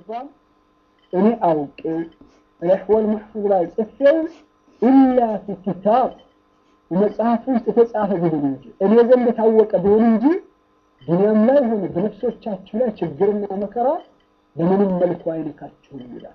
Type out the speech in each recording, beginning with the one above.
ተጽፏል እኔ አውቄ ለሕወል መሕፉዝ ላይ ጽፌው ኢላ ፊ ኪታብ መጽሐፍ ውስጥ የተጻፈ ቢሆን እንጂ እኔ ዘንድ የታወቀ ቢሆን እንጂ ዱንያም ላይ ሆነ በነፍሶቻችሁ ላይ ችግርና መከራ በምንም መልኩ አይነካችሁም ይላል።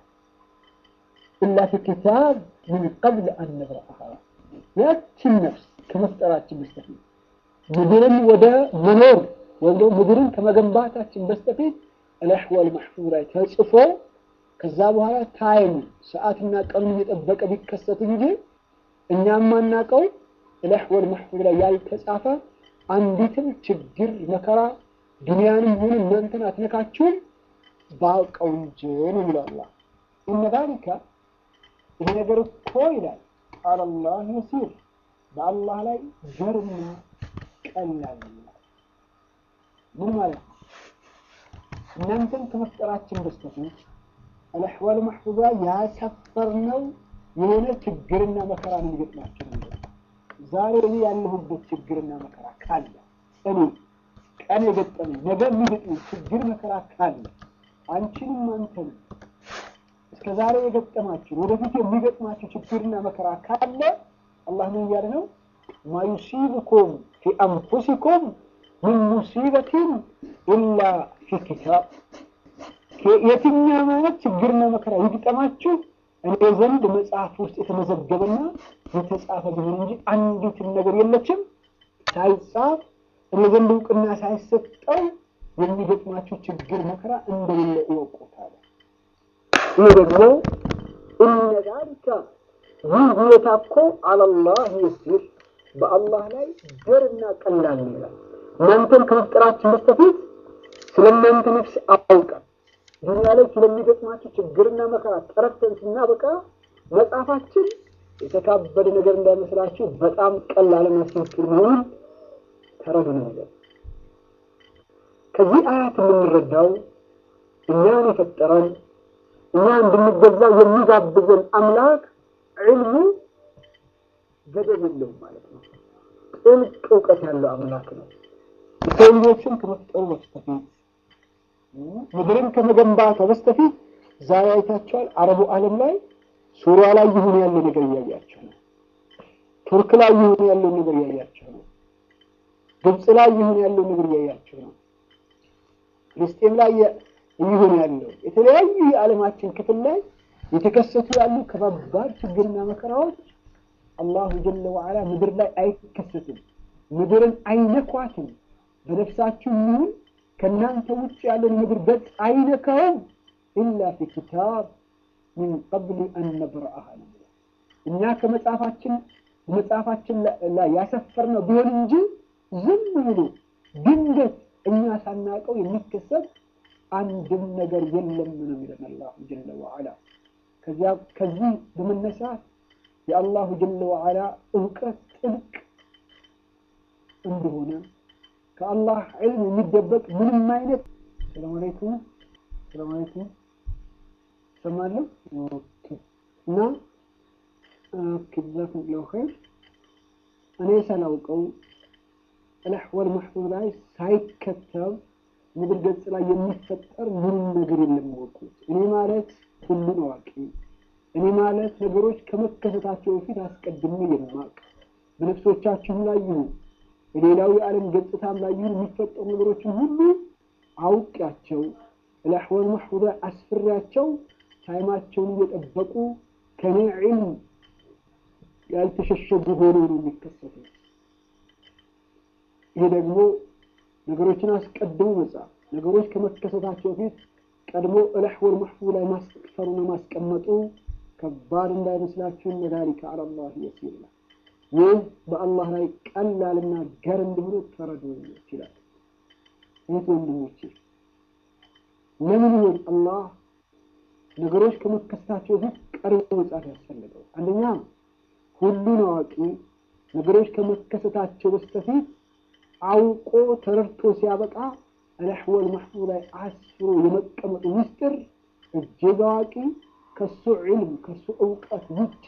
ኢላ ፊ ኪታብ ምን ቀብል አን ነብረአሃ ያችን ነፍስ ከመፍጠራችን በስተፊት ምድርን ወደ መኖር ወይም ደግሞ ምድርን ከመገንባታችን በስተፊት አልአሕዋል መሕፉዝ ላይ ተጽፎ ከዛ በኋላ ታይም ሰዓትና ቀኑን እየጠበቀ ቢከሰት እንጂ እኛ የማናውቀው አልአሕዋል መሕፉዝ ላይ ያልተጻፈ አንዲትም ችግር መከራ ዱንያንም ሆነ እናንተን አትነካችሁም ባውቀው እንጂ ነው የሚለው አላህ። እነ ዛሊከ ይሄ ነገር እኮ ይላል አለላህ የሲር በአላህ ላይ ገርና ቀላል ይላል። ምን ማለት ነው? እናንተን ከመፍጠራችን በስተፊት አልአሕዋል መሕፉዛ ያሰፈርነው የሆነ ችግርና መከራ ነው የሚገጥማቸው ነው። ዛሬ እኔ ያለሁበት ችግርና መከራ ካለ እኔ ቀን የገጠመኝ ነገ የሚገጥመኝ ችግር መከራ ካለ አንቺንም አንተንም እስከ ዛሬ የገጠማችሁ ወደፊት የሚገጥማችሁ ችግርና መከራ ካለ አላህ ምን እያለ ነው? ማ ዩሲብኩም ፊ አንፉሲኩም ምን ሙሲበትን ኢላ ፊ ኪታብ የትኛውም አይነት ችግርና መከራ ይግጠማችሁ እኔ ዘንድ መጽሐፍ ውስጥ የተመዘገበና የተጻፈ ቢሆን እንጂ አንዲትም ነገር የለችም ሳይጻፍ እኔ ዘንድ እውቅና ሳይሰጠው የሚገጥማችሁ ችግር መከራ እንደሌለ ይወቁታል። ይህ ደግሞ እነ ዛሊከ ይህ ሁኔታ እኮ አለላህ የሲር በአላህ ላይ ገርና ቀላል ይላል። እናንተን ከመፍጠራችን በስተፊት ስለ እናንተ ነፍስ አውቀን ዱንያ ላይ ስለሚገጥማችሁ ችግርና መከራ ተረድተን ስናበቃ መጽሐፋችን የተካበደ ነገር እንዳይመስላችሁ በጣም ቀላልና ሲምፕል መሆኑን ተረዱ ነው ነገር ከዚህ አያት የምንረዳው እኛን የፈጠረን እኛ እንድንገዛ የሚጋብዘን አምላክ ዕልሙ ገደብ የለውም ማለት ነው። ጥልቅ እውቀት ያለው አምላክ ነው። የሰው ልጆችን ከመፍጠሩ በስተፊት ምድርን ከመገንባቷ በስተፊት ዛሬ አይታችኋል። አረቡ ዓለም ላይ ሱሪያ ላይ ይሁን ያለው ነገር እያያቸው ነው። ቱርክ ላይ ይሁን ያለው ነገር እያያቸው ነው። ግብፅ ላይ ይሁን ያለው ነገር እያያቸው ነው። ፍልስጤም ላይ ይሁን ያለው የተለያዩ የዓለማችን ክፍል ላይ የተከሰቱ ያሉ ከባባድ ችግርና መከራዎች አላሁ ጀለ ወዓላ ምድር ላይ አይከሰትም፣ ምድርን አይነኳትም። በነፍሳችሁ ይሁን ከእናንተ ውጭ ያለን ምድር ገጽ አይነካውም። ኢላ ፊ ኪታብ ሚን ቀብል አን ነብረአሃ እኛ ከመጽሐፋችን መጽሐፋችን ላይ ያሰፈርነው ቢሆን እንጂ ዝም ብሎ ድንገት እኛ ሳናውቀው የሚከሰት አንድም ነገር የለም ነው የሚለን አላሁ ጀለ ወዓላ። ከዚያ ከዚህ በመነሳት የአላሁ ጀለ ወዓላ እውቀት ጥልቅ እንደሆነ ከአላህ ዕልም የሚደበቅ ምንም አይነት ሰላም አለይኩም ሰላም አለይኩም ሰማለሁ እና ጀዛኩም ላሁ ኸይር እኔ ሳላውቀው አልአሕዋል መሕፉዝ ላይ ሳይከተብ ምድር ገጽ ላይ የሚፈጠር ምንም ነገር የለም ወቁት። እኔ ማለት ሁሉን አዋቂ፣ እኔ ማለት ነገሮች ከመከሰታቸው በፊት አስቀድሜ የማውቅ በነፍሶቻችሁ ላይ ይሁን በሌላው የዓለም ገጽታም ላይ ይሁን የሚፈጠሩ ነገሮችን ሁሉ አውቂያቸው አልአሕዋል መሕፉዝ ላይ አስፍሬያቸው ታይማቸውን እየጠበቁ ከኔ ዒልም ያልተሸሸጉ ሆኖ ነው የሚከሰቱት። ይሄ ደግሞ ነገሮችን አስቀድሞ መጻፍ ነገሮች ከመከሰታቸው በፊት ቀድሞ አልአሕዋል መሕፉዝ ላይ ማስፈሩና ማስቀመጡ ከባድ እንዳይመስላችሁ እነ ዛሊከ ዐለላህ የሲር ነው። ይህ በአላህ ላይ ቀላልና ገር እንደሆነ ተረዱ ይችላል። እህት ወንድሞቼ፣ ለምን ይሆን አላህ ነገሮች ከመከሰታቸው በፊት ቀድሞ መጻፍ ያስፈልገው? አንደኛ ሁሉን አዋቂ ነገሮች ከመከሰታቸው በስተፊት አውቆ ተረድቶ ሲያበቃ አልአሕዋል መሕፉዝ ላይ አስፍሮ የመቀመጡ ምስጢር እጅግ አዋቂ ከሱ ዒልም ከሱ እውቀት ውጪ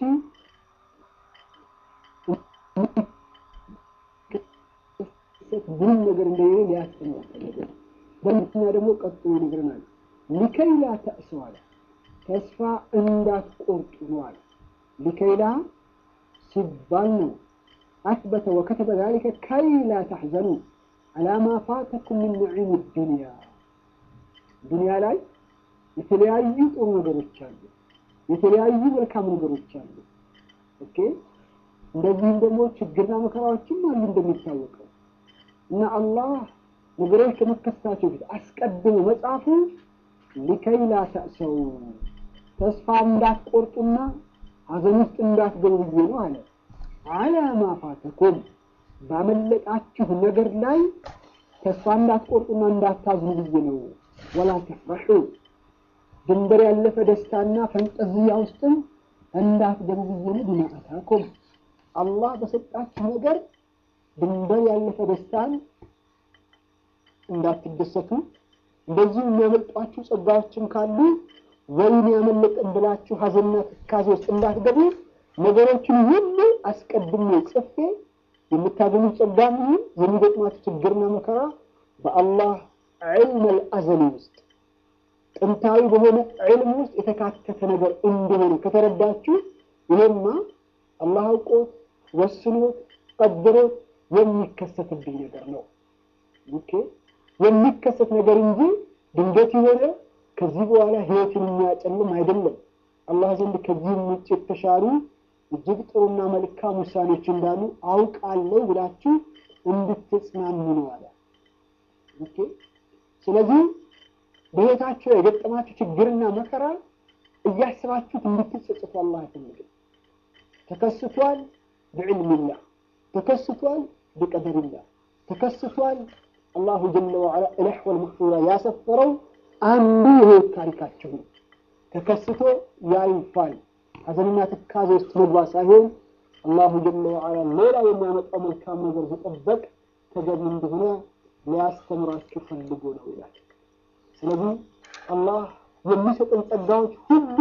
ምንም ነገር እንደሌለ ሊያስተምር ፈለገ። በምክንያ ደግሞ ቀጥሎ ይነግረናል። ሊከይ ላ ተእሰው አለ ተስፋ እንዳትቆርጡ ነው አለ። ሊከይላ ሲባል ነው አስበተ ወከተበ ዛሊከ ከይ ላ ተሕዘኑ አላ ማ ፋተኩም ምን ነዒም ዱንያ ዱንያ ላይ የተለያዩ ጥሩ ነገሮች አሉ፣ የተለያዩ መልካም ነገሮች አሉ። ኦኬ እንደዚህም ደግሞ ችግርና መከራዎችም አሉ እንደሚታወቀው እና አላህ ነገሮች ከመከሰታቸው ፊት አስቀድሞ መጽሐፉ ሊከይ ላ ተእሰው ተስፋ እንዳትቆርጡና ሀዘን ውስጥ እንዳትገቡ ብዬ ነው አለ። አላ ማ ፋተኩም ባመለጣችሁ ነገር ላይ ተስፋ እንዳትቆርጡና እንዳታዝኑ ብዬ ነው። ወላ ተፍረሑ ድንበር ያለፈ ደስታና ፈንጠዝያ ውስጥም እንዳትገቡ ብዬ ነው። ቢማ አታኩም አላህ በሰጣችሁ ነገር ድንበር ያለፈ ደስታን እንዳትደሰቱ፣ እንደዚሁ የሚያመልጧችሁ ጸጋዎችን ካሉ ወይን ያመለጠን ብላችሁ ሀዘንና ትካዜ ውስጥ እንዳትገቡ ነገሮችን ሁሉ አስቀድሜ ጽፌ የምታገኙ ጸጋም ይሁን የሚገጥማችሁ ችግርና መከራ በአላህ ዒልመል አዘሊ ውስጥ ጥንታዊ በሆነ ዒልም ውስጥ የተካተተ ነገር እንደሆነ ከተረዳችሁ ይሄማ አላህ አውቆት ወስኖት ቀድሮት የሚከሰትብኝ ነገር ነው። ኦኬ የሚከሰት ነገር እንጂ ድንገት የሆነ ከዚህ በኋላ ህይወትን የሚያጨልም አይደለም። አላህ ዘንድ ከዚህም ውጭ የተሻሉ እጅግ ጥሩና መልካም ውሳኔዎች እንዳሉ አውቃለሁ ብላችሁ እንድትጽናኑ ነው አለ። ኦኬ ስለዚህ በህይወታችሁ የገጠማችሁ ችግርና መከራ እያስባችሁት እንድትጸጽቱ አላህ አይፈልግም። ተከስቷል ብዕልምላህ፣ ተከስቷል ብቀደርላህ፣ ተከስቷል አላሁ ጀለ ወዐላ እለሕወል መሕፉዛ ያሰፈረው አንዱ የህይወት ታሪካቸው ነው። ተከስቶ ያልፋል። ሀዘንና ትካዜ ውስጥ መግባት ሳይሆን አላሁ ጀለ ወዐላ ሌላ የሚያመጣው መልካም ነገር መጠበቅ ተገቢ እንደሆነ ሊያስተምራችሁ ፈልጎ ነው ይላል። ስለዚህ አላህ የሚሰጠን ጸጋዎች ሁሉ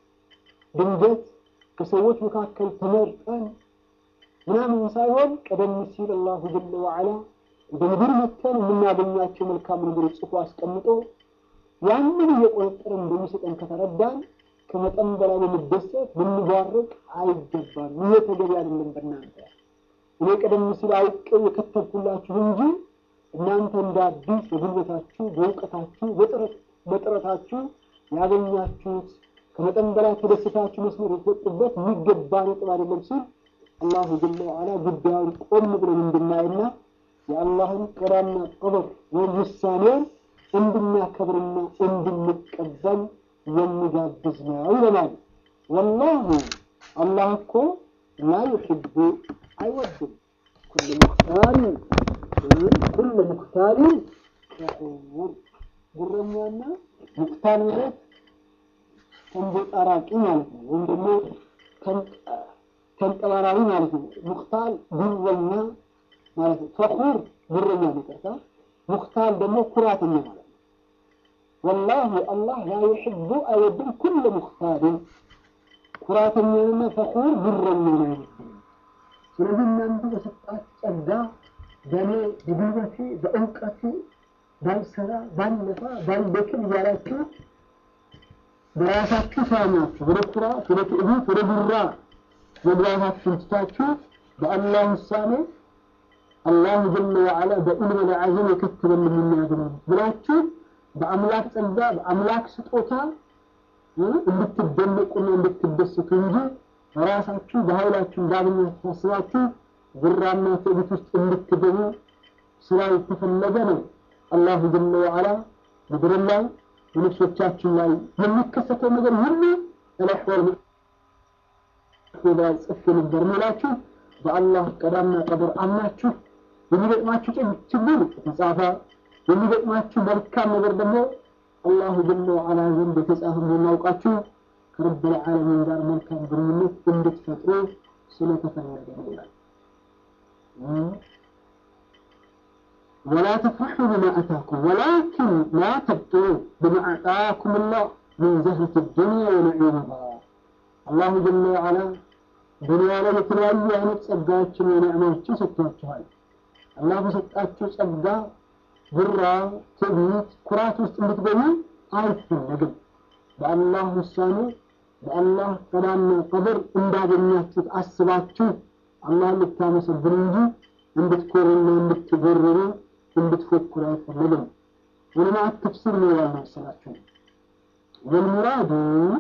ድንገት ከሰዎች መካከል ተመርጠን ምናምን ሳይሆን ቀደም ሲል አላሁ ጀለ ወዐላ ወደ ምድር መጥተን የምናገኛቸው መልካም ነገሮች ጽፎ አስቀምጦ ያንን እየቆጠረን እንደሚሰጠን ከተረዳን ከመጠን በላይ በመደሰት ልንባረቅ አይገባም። ይሄ ተገቢ አይደለም። በእናንተ እኔ ቀደም ሲል አውቄው የከተብኩላችሁ እንጂ እናንተ እንደ አዲስ በጉልበታችሁ፣ በእውቀታችሁ፣ በጥረታችሁ ያገኛችሁት ከመጠን በላይ ተደስታችሁ መስመር የተወጡበት የሚገባ ነጥብ አይደለም ሲል አላሁ ጀለ ወዐላ ጉዳዩን ቆም ብለን እንድናይና የአላህን ቀዳና ቀበር ወይም ውሳኔውን እንድናከብርና እንድንቀበል የሚጋብዝ ነው ይለናል። ወላሁ አላህ እኮ ላ ዩሕቡ አይወድም ኩል ሙክታሪን ኩል ሙክታሪን ፈኹር ጉረኛና ሙክታር ማለት ተንቦጣራቂ ማለት ነው፣ ወይም ደግሞ ተንጠባራሪ ማለት ነው። ሙክታል ጉረኛ ማለት ነው። ፈኹር ጉረኛ ይቅርታ፣ ሙክታል ደግሞ ኩራተኛ ማለት ነው። ወላሂ አላህ ላ ዩሕቡ አይወድም ኩለ ሙክታልን ኩራተኛንና ፈኹር ጉረኛን አይወድም። ስለዚህ እናንተ በሰጣት ጸጋ በእኔ በጉልበቴ በእውቀቴ ባልሰራ ባልለፋ ባልደክም እያላችሁ በራሳችሁ ሳናችሁ ወደ ኩራት ወደ ትዕቢት ወደ ጉራ መግባታችሁን ትታችሁ በአላህ ውሳኔ አላሁ ጀለ ወዐላ በኢልመ ለዓዘም የከተበልን የሚያገናኙ ብላችሁ በአምላክ ጸጋ በአምላክ ስጦታ እንድትደነቁና እንድትደሰቱ እንጂ ራሳችሁ በኃይላችሁ እንዳገኛችሁ ታስባችሁ ጉራና ትዕቢት ውስጥ እንድትገቡ ስላልተፈለገ ነው። አላሁ ጀለ ወዐላ ምድር ላይ በነፍሶቻችን ላይ የሚከሰተው ነገር ሁሉ ተለሕወል ላይ ጽፌ ነበር ምላችሁ በአላህ ቀዳና ቀድር አምናችሁ የሚገጥማችሁ ችግር የተጻፈ የሚገጥማችሁ መልካም ነገር ደግሞ አላሁ ጀለ ወዐላ ዘንድ የተጻፈ እንደሚያውቃችሁ ከረብል ዓለሚን ጋር መልካም ግንኙነት እንድትፈጥሩ ስለተፈለገ ነው ይላል። ولا تفرحوا بما أتاكم ولكن لا تبطلوا بما أعطاكم الله من زهرة الدنيا ونعيمها الله جل وعلا ዱንያ ላይ የተለያዩ አይነት ጸጋዎችን ወነዕማዎችን ሰጥቷችኋል። አላህ በሰጣችሁ ጸጋ ጉራ፣ ትዕቢት፣ ኩራት ውስጥ እንድትገቡ አይፈለግም። በአላህ ውሳኔ በአላህ ቀዳና ቀደር እንዳገኛችሁት አስባችሁ አላህ ልታመሰግኑ እንጂ እንድትኮሩና እንድትጎርሩ እንድትፎክሩ አይፈለግም። ዑለማء ተፍሲር ነው ያለው መሰላችሁ والمراد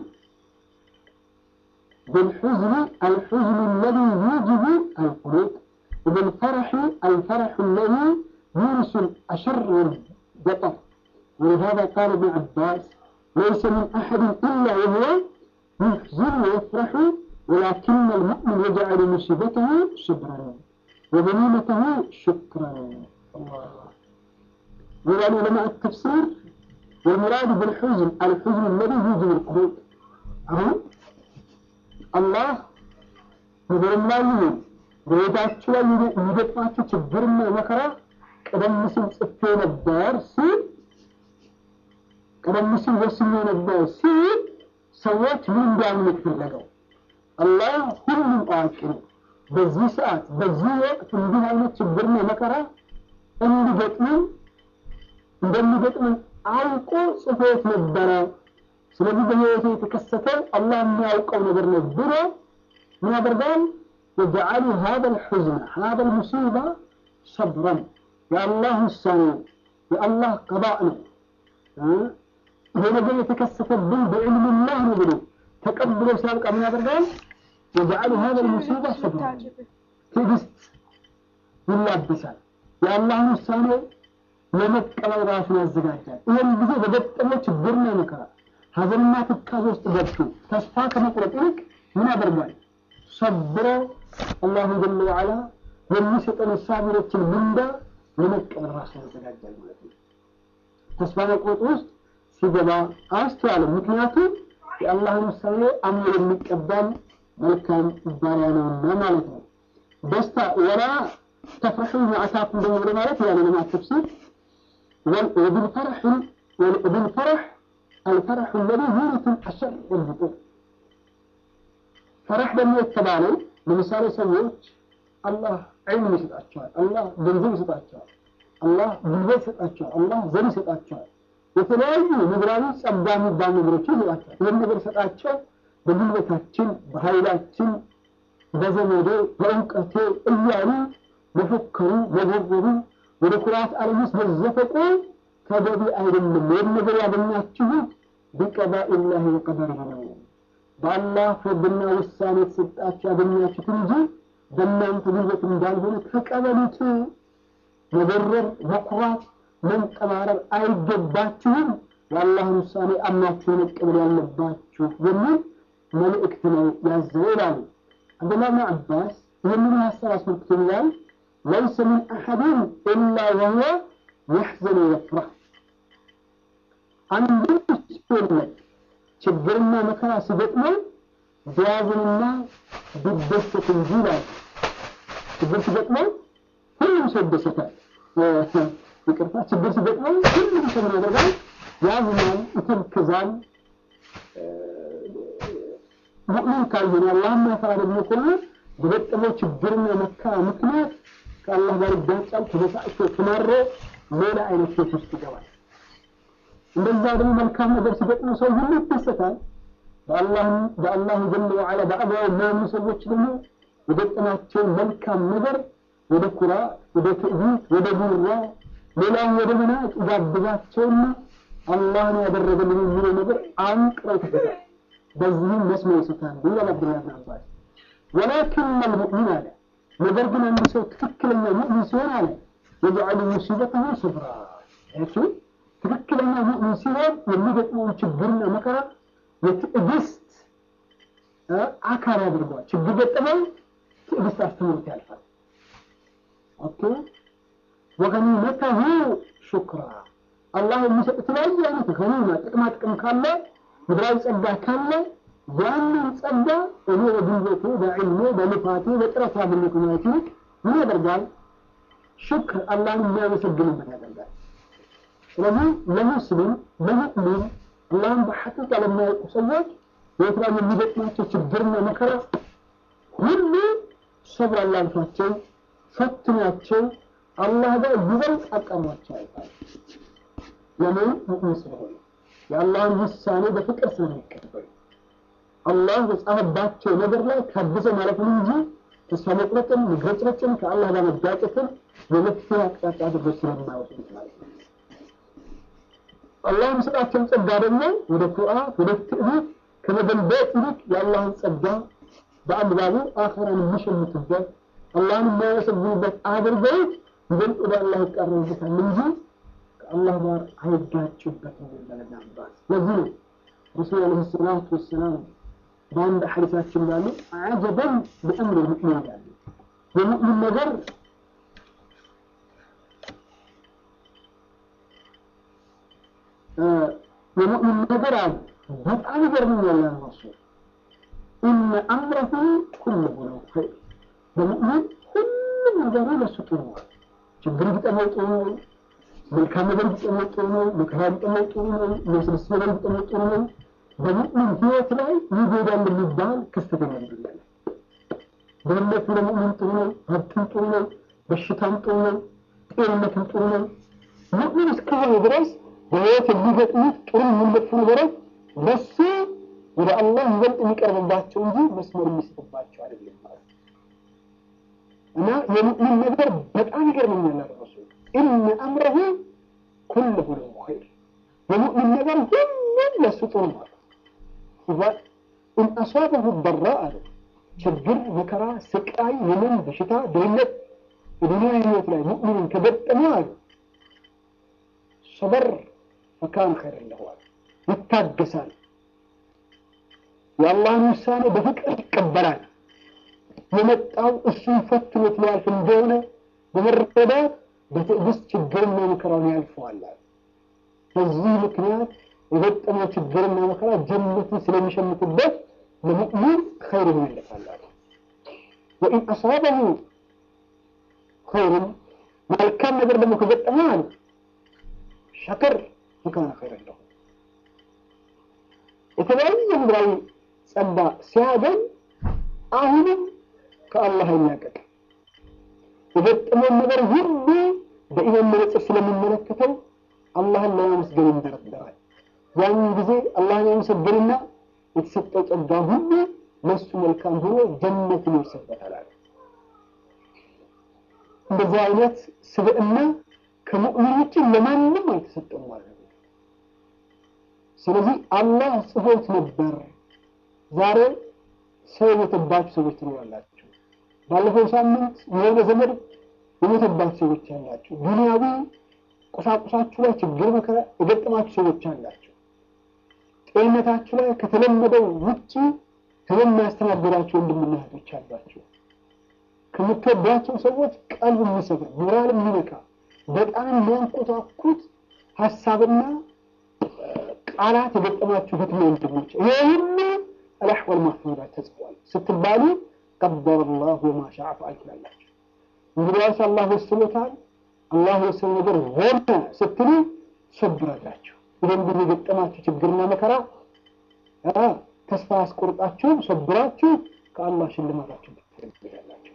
بالحزن الحزن الذي يوجب القلوب وبالفرح الفرح الذي يورث الأشر والبطر ولهذا قال ابن عباس ليس من أحد إلا وهو يحزن ويفرح ولكن المؤمن يجعل مصيبته صبرا وغنيمته شكرا الله يقول علماء التفسير والمراد بالحزن الحزن الذي يوجب القلوب أهو الله ምድርም ላይ ይሁን በቤታችሁ ላይ የሚገጥማችሁ ችግርና መከራ ቀደም ሲል ጽፌ ነበር ሲል ቀደም ሲል ወስኜ ነበር ሲል ሰዎች ምን እንዲያምኑ የተፈለገው አላህ ሁሉም አዋቂ ነው። በዚህ ሰዓት በዚህ ወቅት እንዲህ አይነት ችግርና መከራ እንዲገጥምን እንደሚገጥምን አውቆ ጽፎት ነበረ። ስለዚህ በህይወቱ የተከሰተ አላህ የሚያውቀው ነገር ነው ብሎ ምን ያደርጋል? የጀዓሉ ሀዘ ልሑዝነ ሀዘ ልሙሲባ ሰብረን የአላህ ውሳኔ የአላህ ቀባእ ነው። ይሄ ነገር የተከሰተብን በዕልምላህ ነው ብሎ ተቀብሎ ሲያብቃ ምን ያደርጋል? የጀዓሉ ሀዘ ልሙሲባ ሰብረን ትዕግስት ይላበሳል። የአላህን ውሳኔ ለመቀበል ራሱን ያዘጋጃል። ይህን ጊዜ በገጠመው ችግርና መከራ ሀዘንና ትካዜ ውስጥ ገብቶ ተስፋ ከመቁረጥ ይልቅ ምን ያደርጋል? ሰብሮ አላሁ ጀለ ወዓላ የሚሰጠን ሳቢሮችን ምንዳ ለመቀበል ራሱን ያዘጋጃል ማለት ነው። ተስፋ መቁረጥ ውስጥ ሲገባ አስተዋለም። ምክንያቱም የአላህን ውሳኔ አምኖ የሚቀበል መልካም ባሪያ ነውና ማለት ነው። ደስታ ወላ ተፍረሑ ማዕታኩም ደግሞ ለማለት ያለ ለማት ተፍሲር وبالفرح وبالفرح الفرح الذي يورث الأشر والبطور فرح ደግሞ የተባለው ለምሳሌ ሰዎች አላህ ዒልም ይሰጣቸዋል፣ አላህ ገንዘብ ይሰጣቸዋል፣ አላህ ጉልበት ይሰጣቸዋል፣ አላህ ዘር ይሰጣቸዋል። የተለያዩ ምድራዊ ጸጋ የሚባሉ ነገሮችን ይሰጣቸዋል። ይህን ነገር ሰጣቸው በጉልበታችን፣ በኃይላችን፣ በዘመዴ፣ በእውቀቴ እያሉ መፎከሩ፣ መጎርጎሩ ወደ ኩራት ዓለም ውስጥ መዘፈቁ ተገቢ አይደለም። ይህን ነገር ያገኛችሁት ቢቀዳኢላሂ ወቀደሪሂ ነው። በአላህ ፍርድና ውሳኔ የተሰጣችሁ ያገኛችሁት እንጂ በእናንተ ጉልበት እንዳልሆነ ተቀበሉት። መበረር፣ መኩራት፣ መንጠባረር አይገባችሁም። የአላህን ውሳኔ አምናችሁ መቀበል ያለባችሁ የሚል መልእክት ነው ያዘው ይላሉ። አብዱላህ ብን አባስ ይህንን ሀሳብ አስመልክቶ ይላል ليس من أحد إلا وهو يحزن ويفرح አንዱ ሲሆን ችግርና መከራ ሲገጥመው ቢያዝንና ቢደሰት እንጂ ይላል። ችግር ሲገጥመው ሁሉም ሰው ይደሰታል። ይቅርታ፣ ችግር ሲገጥመው ሁሉም ሰው ምን ያደርጋል? ያዝናል፣ ይተክዛል። ሙእሚን ካልሆነ አላህን ማፈራ ደግሞ ከሆነ በገጠመው ችግርና መከራ ምክንያት ከአላህ ጋር ይጋጫል፣ ተበሳጭቶ ተማሮ ሌላ አይነት ህይወት ውስጥ ይገባል። እንደዛ ደግሞ መልካም ነገር ሲገጥሙ ሰው ሁሉ ይደሰታል። በአላሁ ጀለ ወዓላ በአግባቡ የሚያምኑ ሰዎች ደግሞ የገጠማቸውን መልካም ነገር ወደ ኩራ፣ ወደ ትዕቢት፣ ወደ ጉራ፣ ሌላውን ወደ መናቅ ይጋብዛቸውና አላህን ያደረገልን የሚለው ነገር አንቅረው ይተፈታል። በዚህም መስመር ይስታሉ ይላል አብዱላህ ብን አባስ ወላኪን አልሙእሚን አለ ነገር ግን አንድ ሰው ትክክለኛ ሙእሚን ሲሆን አለ የጀዐሉ ሙሲበተሁ ሰብራ እሱ ትክክለኛ ሙእሚን ሲሆን የሚገጥመውን ችግርና መከራ የትዕግስት አካል ያደርገዋል። ችግር ገጠመው፣ ትዕግስት አስተምሮት ያልፋል። ኦኬ ወገኒመተሁ ሹክራ አላህ የሚሰጥ የተለያየ አይነት ገኒማ ጥቅማ ጥቅም ካለ ምድራዊ ጸጋ ካለ ያንን ጸጋ እኔ በጉልበቴ በዕልሜ በልፋቴ በጥረት ያገኘት ማለት ይልቅ ምን ያደርጋል? ሽክር አላህን የሚያመሰግንበት ያደርጋል። ስለዚህ ለሙስሊም ለሙእሚን አላህን በሐቂቃ ለሚያውቁ ሰዎች በሕይወት ላይ የሚገጥማቸው ችግርና መከራ ሁሉ ሰብር አላልፏቸው ፈትኗቸው አላህ ጋር ይበልጥ አቀርቧቸው ያልፋል። ለምን ሙእሚን ስለሆነ የአላህን ውሳኔ በፍቅር ስለሚቀበሉ አላህ በጻፈባቸው ነገር ላይ ታግዘው ማለትም እንጂ ተስፋ መቁረጥን፣ መግረጭረጭን፣ ከአላህ ጋር መጋጨትን የመፍትሄ አቅጣጫ አድርገው ስለማይወስዱት ማለት ነው። አላህ የሚሰጣቸውን ጸጋ ደግሞ ወደ ኩራት፣ ወደ ትዕቢት ከመገልበጥ ይልቅ የአላህን ጸጋ በአግባቡ አኸራን የሚሸምቱበት አላህን የማያመሰግኑበት አድርገውት ይበልጥ ወደ አላህ ይቃረቡበታል እንጂ ከአላህ ጋር አይጋጩበትም ይላል አባስ። ለዚህ ነው ረሱል ዓለይሂ ሰላቱ ወሰላም በአንድ ሐዲሳችን ላሉ አጀበን በእምር ሙእሚን ይላሉ። የሙእሚን ነገር የሙእሚን ነገር አሉ በጣም ይገርመኛል ያ ረሱል ኢነ አምረሁ ኩለሁ ለው ኸይር በሙእሚን ሁሉም ነገሩ ለሱ ጥሩ ነው። ችግር ቢጠመው ጥሩ ነው። መልካም ነገር ቢጠመው ጥሩ ነው። መከራ ቢጠመው ጥሩ ነው። የሚያስደስት ነገር ቢጠመው ጥሩ ነው። በሙእሚን ህይወት ላይ ይጎዳል የሚባል ክስተት የለም። ድህነቱ ለሙእሚን ጥሩ ነው። ሀብትም ጥሩ ነው። በሽታም ጥሩ ነው። ጤንነትም ጥሩ ነው። ሙእሚን እስከሆነ ድረስ በህይወት የሚገጥሙት ጥሩ ይሁን መጥፎ ነገሮች ለሱ ወደ አላህ ይበልጥ የሚቀርብባቸው እንጂ መስመር የሚስትባቸው አይደለም ማለት ነው። እና የሙእሚን ነገር በጣም ይገርመኛል አለ ረሱል ኢነ አምረሁ ኩለሁ ለሁ ኸይር የሙእሚን ነገር ሁሉም ለሱ ጥሩ ማለት ኢዛ ኢን አሷበሁ ደራ አለ ችግር፣ መከራ፣ ስቃይ፣ ህመም፣ በሽታ፣ ድህነት በዱንያ ህይወት ላይ ሙእሚንን ከገጠመ አለ ሰበር ፈካነ ኸይረን ለሁ አለ ይታገሳል የአላህን ውሳኔ በፍቅር ይቀበላል። የመጣው እሱን ፈትኖት ሊያልፍ እንደሆነ በመረዳት በትዕግስት ችግርና መከራውን ያልፈዋል። በዚህ ምክንያት የገጠመው ችግርና መከራ ጀነትን ስለሚሸምትበት ለሙእሚን ኸይር ይመለሳል። ወኢን አሳበሁ ኸይርን መልካም ነገር ደግሞ ከገጠመ አለ ሸክር ፈካነ ኸይረን ለሁ የተለያየ ምድራዊ ጸጋ ሲያገኝ አሁንም ከአላህ አይላቀቅ። የገጠመውን ነገር ሁሉ በኢማን መነጽር ስለሚመለከተው አላህን ለማመስገን ይንደረደራል። ያን ጊዜ አላህን ያመሰግንና የተሰጠው ጸጋ ሁሉ ለሱ መልካም ሆኖ ጀነትን ይወርሰበታል አለ። እንደዚህ አይነት ስብዕና ከሙእሚን ውጭ ለማንም አልተሰጠም ማለት ነው። ስለዚህ አላህ ጽፎት ነበር። ዛሬ ሰው የሞተባችሁ ሰዎች ትኖራላችሁ። ባለፈው ሳምንት የሆነ ዘመድ የሞተባችሁ ሰዎች አላችሁ። ዱንያዊ ቁሳቁሳችሁ ላይ ችግር መከራ የገጠማችሁ ሰዎች አላችሁ። ጤንነታችሁ ላይ ከተለመደው ውጭ ህመም ያስተናገዳችሁ ወንድምና እህቶች አሏችሁ። ከምትወዷቸው ሰዎች ቀልብ የሚሰብር ሞራል የሚነካ በጣም የሚያንኮታኩት ሀሳብና ቃላት የገጠማችሁ እህትና ወንድሞች ይሄ ሁሉ አልአሕዋል ማህፉዝ ተጽፏል ስትባሉ ቀደረ ላሁ ወማ ሻአ ፈዐል ትላላችሁ። እንግዲያውስ አላህ ወስኖታል፣ አላህ የወሰነው ነገር ሆነ ስትሉ ትሰብራላችሁ። ይህን ጊዜ የገጠማችሁ ችግርና መከራ ተስፋ ያስቆርጣችሁ ሰብራችሁ ከአላህ ሽልማታችሁ ትፈልጋላችሁ።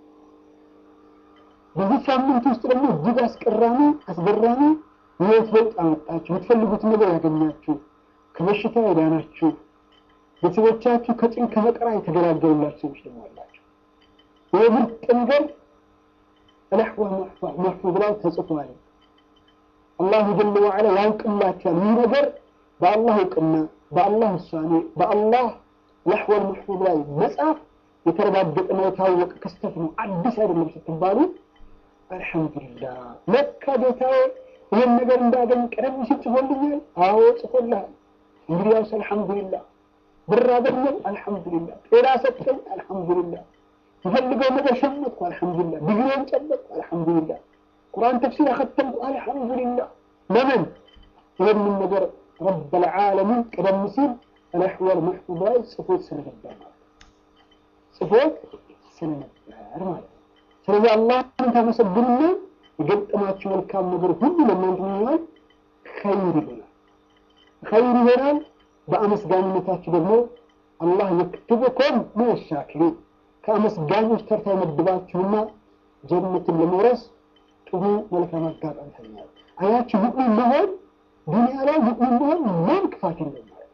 በዚህ ሳምንት ውስጥ ደግሞ እጅግ አስቀራሚ አስገራሚ የህይወት ለውጥ አመጣችሁ፣ የምትፈልጉትን ነገር ያገኛችሁ፣ ከበሽታ የዳናችሁ፣ ቤተሰቦቻችሁ ከጭን ከመከራ የተገላገሉላችሁ ሰዎች ደግሞ አላችሁ። ይህ ምርጥ ነገር አልአሕዋል መሕፉዝ ላይ ተጽፏል። አላሁ ጀለ ወዐላ ያውቅላችኋል። ይህ ነገር በአላህ እውቅና፣ በአላህ ውሳኔ፣ በአላህ አልአሕዋል መሕፉዝ ላይ መጻፍ የተረጋገጠና የታወቀ ክስተት ነው፣ አዲስ አይደለም ስትባሉ አልሐምዱሊላህ ለካ ጌታዬ ይህን ነገር እንዳገኝ ቀደም ሲል ጽፎልኛል። አዎ ጽፎልሃል። እንግዲህ ያውስ አልሐምዱሊላህ። ብር አገኘው አልሐምዱሊላህ። ጤና ሰጠኝ አልሐምዱሊላህ። የፈልገው ነገር ሸመትኩ አልሐምዱሊላህ። ዲግሪን ጨበጥኩ አልሐምዱሊላህ። ቁርአን ተፍሲር አኸተምኩ አልሐምዱሊላህ። ለምን ይህንን ነገር ረበል ዓለሚን ቀደም ሲል አልአሕዋል መሕፉዝ ላይ ጽፎት ስለነበር ማለት ጽፎት ስለነበር ማለት ስለዚህ አላህን ታመሰግኑና የገጠማችሁ መልካም ነገር ሁሉ ለእናንተ ይሆናል፣ ኸይር ይሆናል። ኸይር ይሆናል። በአመስጋኝነታችሁ ደግሞ አላህ የክትብኮም ሚነሻኪሪን ከአመስጋኞች ተርታ የመድባችሁና ጀነትን ለመውረስ ጥሩ መልካም አጋጣሚ ተኛል። አያችሁ ሙእሚን መሆን ዱንያ ላይ ሙእሚን መሆን ምንም ክፋት የለም ማለት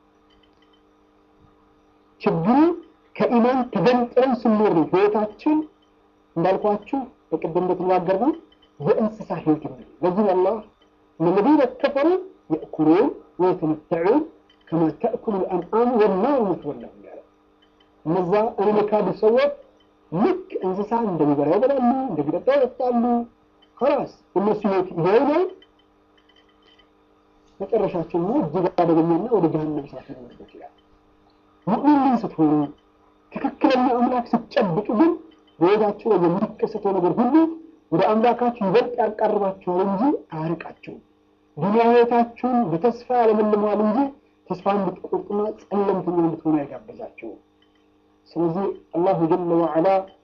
ችግሩ ከኢማን ተገንጥለን ስንኖር ነው ህይወታችን እንዳልኳችሁ በቅድም እንደተነጋገርነው የእንስሳ ህይወት ነው ለዚህ አላህ الذين كفروا يأكلون ويتمتعون كما تأكل الأنعام والنار مثوى لهم يعني እነዛ እኔ የካዱ ሰዎች ልክ እንስሳ እንደሚበላ ይበላሉ፣ እንደሚጠጣ ይጠጣሉ። ከላስ እነሱ ህይወት ይሄ ነው። መጨረሻቸው ነው እጅግ አደገኛና ወደ ጀሀነም እሳት ሊወርዱ ይችላል። ሙእሚን ስትሆኑ ትክክለኛ አምላክ ስትጨብጡ ግን በህይወታችሁ ላይ የሚከሰተው ነገር ሁሉ ወደ አምላካችሁ ይበልጥ ያቃርባችኋል እንጂ አያርቃችሁም። ዱንያ ህይወታችሁን በተስፋ ያለመልመዋል እንጂ ተስፋ እንድትቆርጡና ጸለምተኛ እንድትሆኑ አይጋበዛችሁም። ስለዚህ አላሁ ጀለ ወዐላ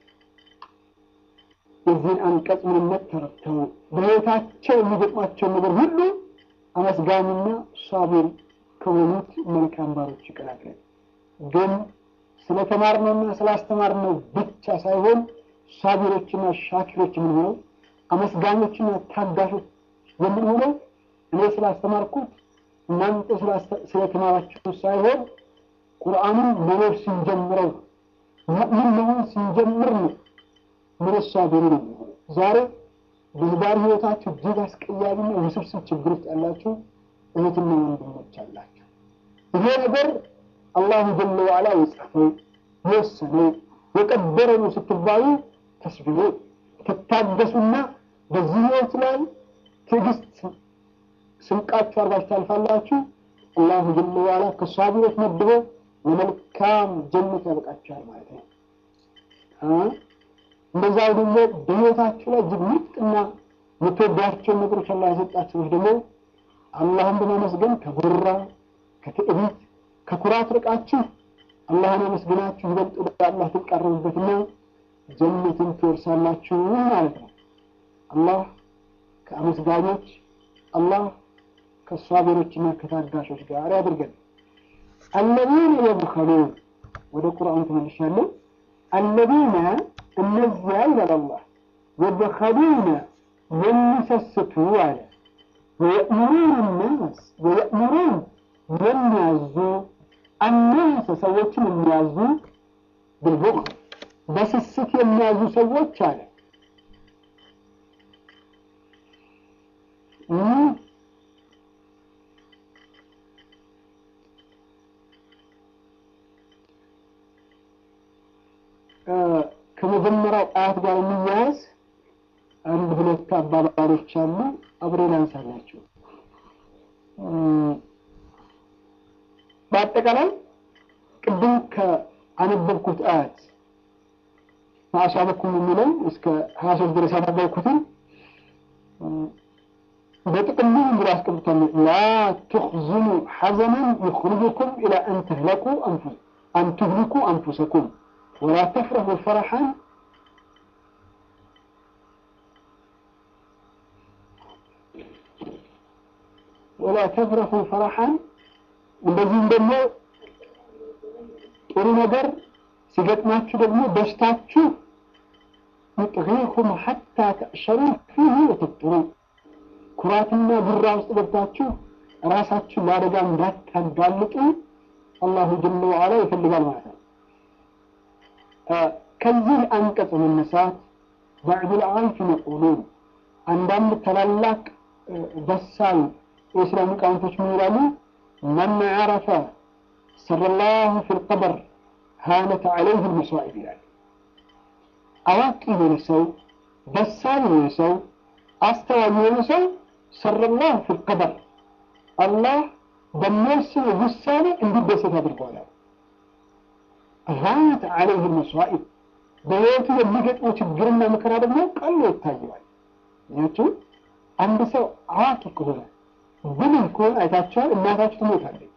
የዚህን አንቀጽ ምንነት ተረድተው በህይወታቸው የሚገጥማቸውን ነገር ሁሉ አመስጋኝና ሳቢር ከሆኑት መልካም ባሮች ይቀላቅለን። ግን ስለተማርነውና ስላስተማርነው ብቻ ሳይሆን ሳቢሮችና ሻኪሮች የምንሆነው አመስጋኞችና ታጋሾች የምንሆነው እኔ ስላስተማርኩት እናንተ ስለተማራችሁ ሳይሆን ቁርአንን መኖር ስንጀምረው ሙእሚን መሆን ስንጀምር ነው ምን ሳቢሩ ነው የሚሆነው። ዛሬ በትዳር ህይወታችሁ እጅግ አስቀያሚና ውስብስብ ችግር ውስጥ ያላችሁ እህትና ወንድሞች አላችሁ። ይሄ ነገር አላሁ ጀለ ወዐላ የጻፈው የወሰነው የቀደረ ነው ስትባሉ ተስቢሩ ትታገሱና በዚህ ህይወት ላይ ትዕግስት ስንቃችሁ አርጋችሁ ታልፋላችሁ። አላሁ ጀለ ወዐላ ከሳቢሮች መድቦ ለመልካም ጀነት ያበቃችኋል ማለት ነው። እንደዛው ደግሞ በህይወታችሁ ላይ እጅግ ምርጥና የምትወዷቸውን ነገሮች አላህ የሰጣችሁ ሰዎች ደግሞ አላህን በማመስገን ከጉራ ከትዕቢት ከኩራት ርቃችሁ አላህን አመስግናችሁ ይበልጥ ወደ አላህ ትቃረቡበትና ጀነትን ትወርሳላችሁ ማለት ነው። አላህ ከአመስጋኞች አላህ ከሷቢሮችና ከታጋሾች ጋር ያድርገን። አለዚነ የብኸሉን ወደ ቁርአኑ ተመልሻለሁ። አለዚነ እነዚያ ይላል አላህ የብኸሉነ የሚሰስቱ አለ ወየእሙሩን ናስ ወየእሙሩን የሚያዙ አናሰ ሰዎችን የሚያዙ ብልቡክ በስስት የሚያዙ ሰዎች አለ ከመጀመሪያው አያት ጋር የሚያያዝ አንድ ሁለት አባባሎች አሉ። አብሬ ላንሳላችሁ። በአጠቃላይ ቅድም ከአነበብኩት አያት ማአሳበኩም የሚለው እስከ ሀያ ሶስት ድረስ ያነበብኩትን በጥቅሉ ብሎ አስቀምጧል። ላ ትኽዝኑ ሐዘንን ይኽርጁኩም ኢላ አን ተህለቁ አን ትህልኩ አንፉሰኩም ወላ ተፍረሁ ፈረሐን ወላ ተፍረሁ ፈረሐን እንደዚህም ደግሞ ጥሩ ነገር ሲገጥማችሁ ደግሞ ደስታችሁ ይጥሪኩም ሐታ ተእሸሩ ፊህ ወተጥሩ ኩራትና ጉራ ውስጥ ገብታችሁ ራሳችሁ ለአደጋ እንዳታጋልጡ አላሁ ጀለ ወዐላ ይፈልጋል ማለት ነው። ከዚህ አንቀጽ መነሳት ባዕዱል ዓሪፊን የቁሉን አንዳንድ ታላላቅ በሳል የእስላም ሊቃውንቶች ምን ይላሉ? መን ዓረፈ ሰረላሁ ፊል ቀበር ሃነት ዐለይህ ልመሳኢብ ይላል። አዋቂ የሆነ ሰው፣ በሳል የሆነ ሰው፣ አስተዋይ የሆነ ሰው ሰረላሁ ፊል ቀበር አላህ በሚወስነው ውሳኔ እንዲደሰት አድርገዋል። ሃነት ዐለይህ ልመሳኢብ በህይወቱ የሚገጥመው ችግርና መከራ ደግሞ ቀሎ ይታየዋል። ያችሁ አንድ ሰው አዋቂ ከሆነ ብልህ ከሆነ አይታችኋል። እናታችሁ ትሞታለች።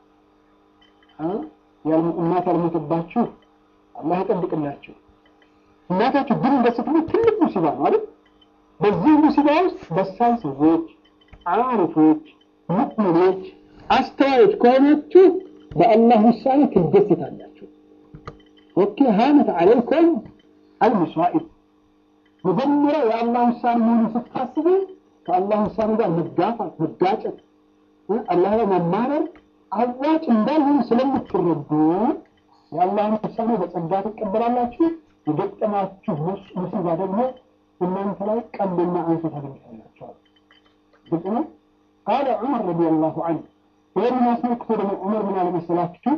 እናት ያልሞተባችሁ አላህ ይጠብቅላችሁ። እናታችሁ ድንገት ስትሞት ትልቅ ሙሲባ ነው አይደል? በዚህ ሙሲባ ውስጥ በሳል ሰዎች፣ አሪፎች፣ ሙእሚኖች፣ አስተዋዮች ከሆናችሁ በአላህ ውሳኔ ትደሰታላችሁ። ኦኬ ሃነት ዐለይኩም አልመሳኢብ መጀመሪያ የአላህ ውሳኔ መሆኑን ስታስቡ ከአላህ ውሳኔ ጋር መጋፋት፣ መጋጨት አላህ ላይ መማረር አዋጭ እንዳልሆነ ስለምትረዱ የአላህን ውሳኔ በጸጋ ትቀበላላችሁ። የገጠማችሁ ሙሲባ ደግሞ እናንተ ላይ ቀልና አንሶ ታገኝታላችኋል። ግልጽ ነው። ቃለ ዑመር ረዲየላሁ ዐንሁ ይህንን አስመልክቶ ደግሞ ዑመር ምን አለ መሰላችሁ?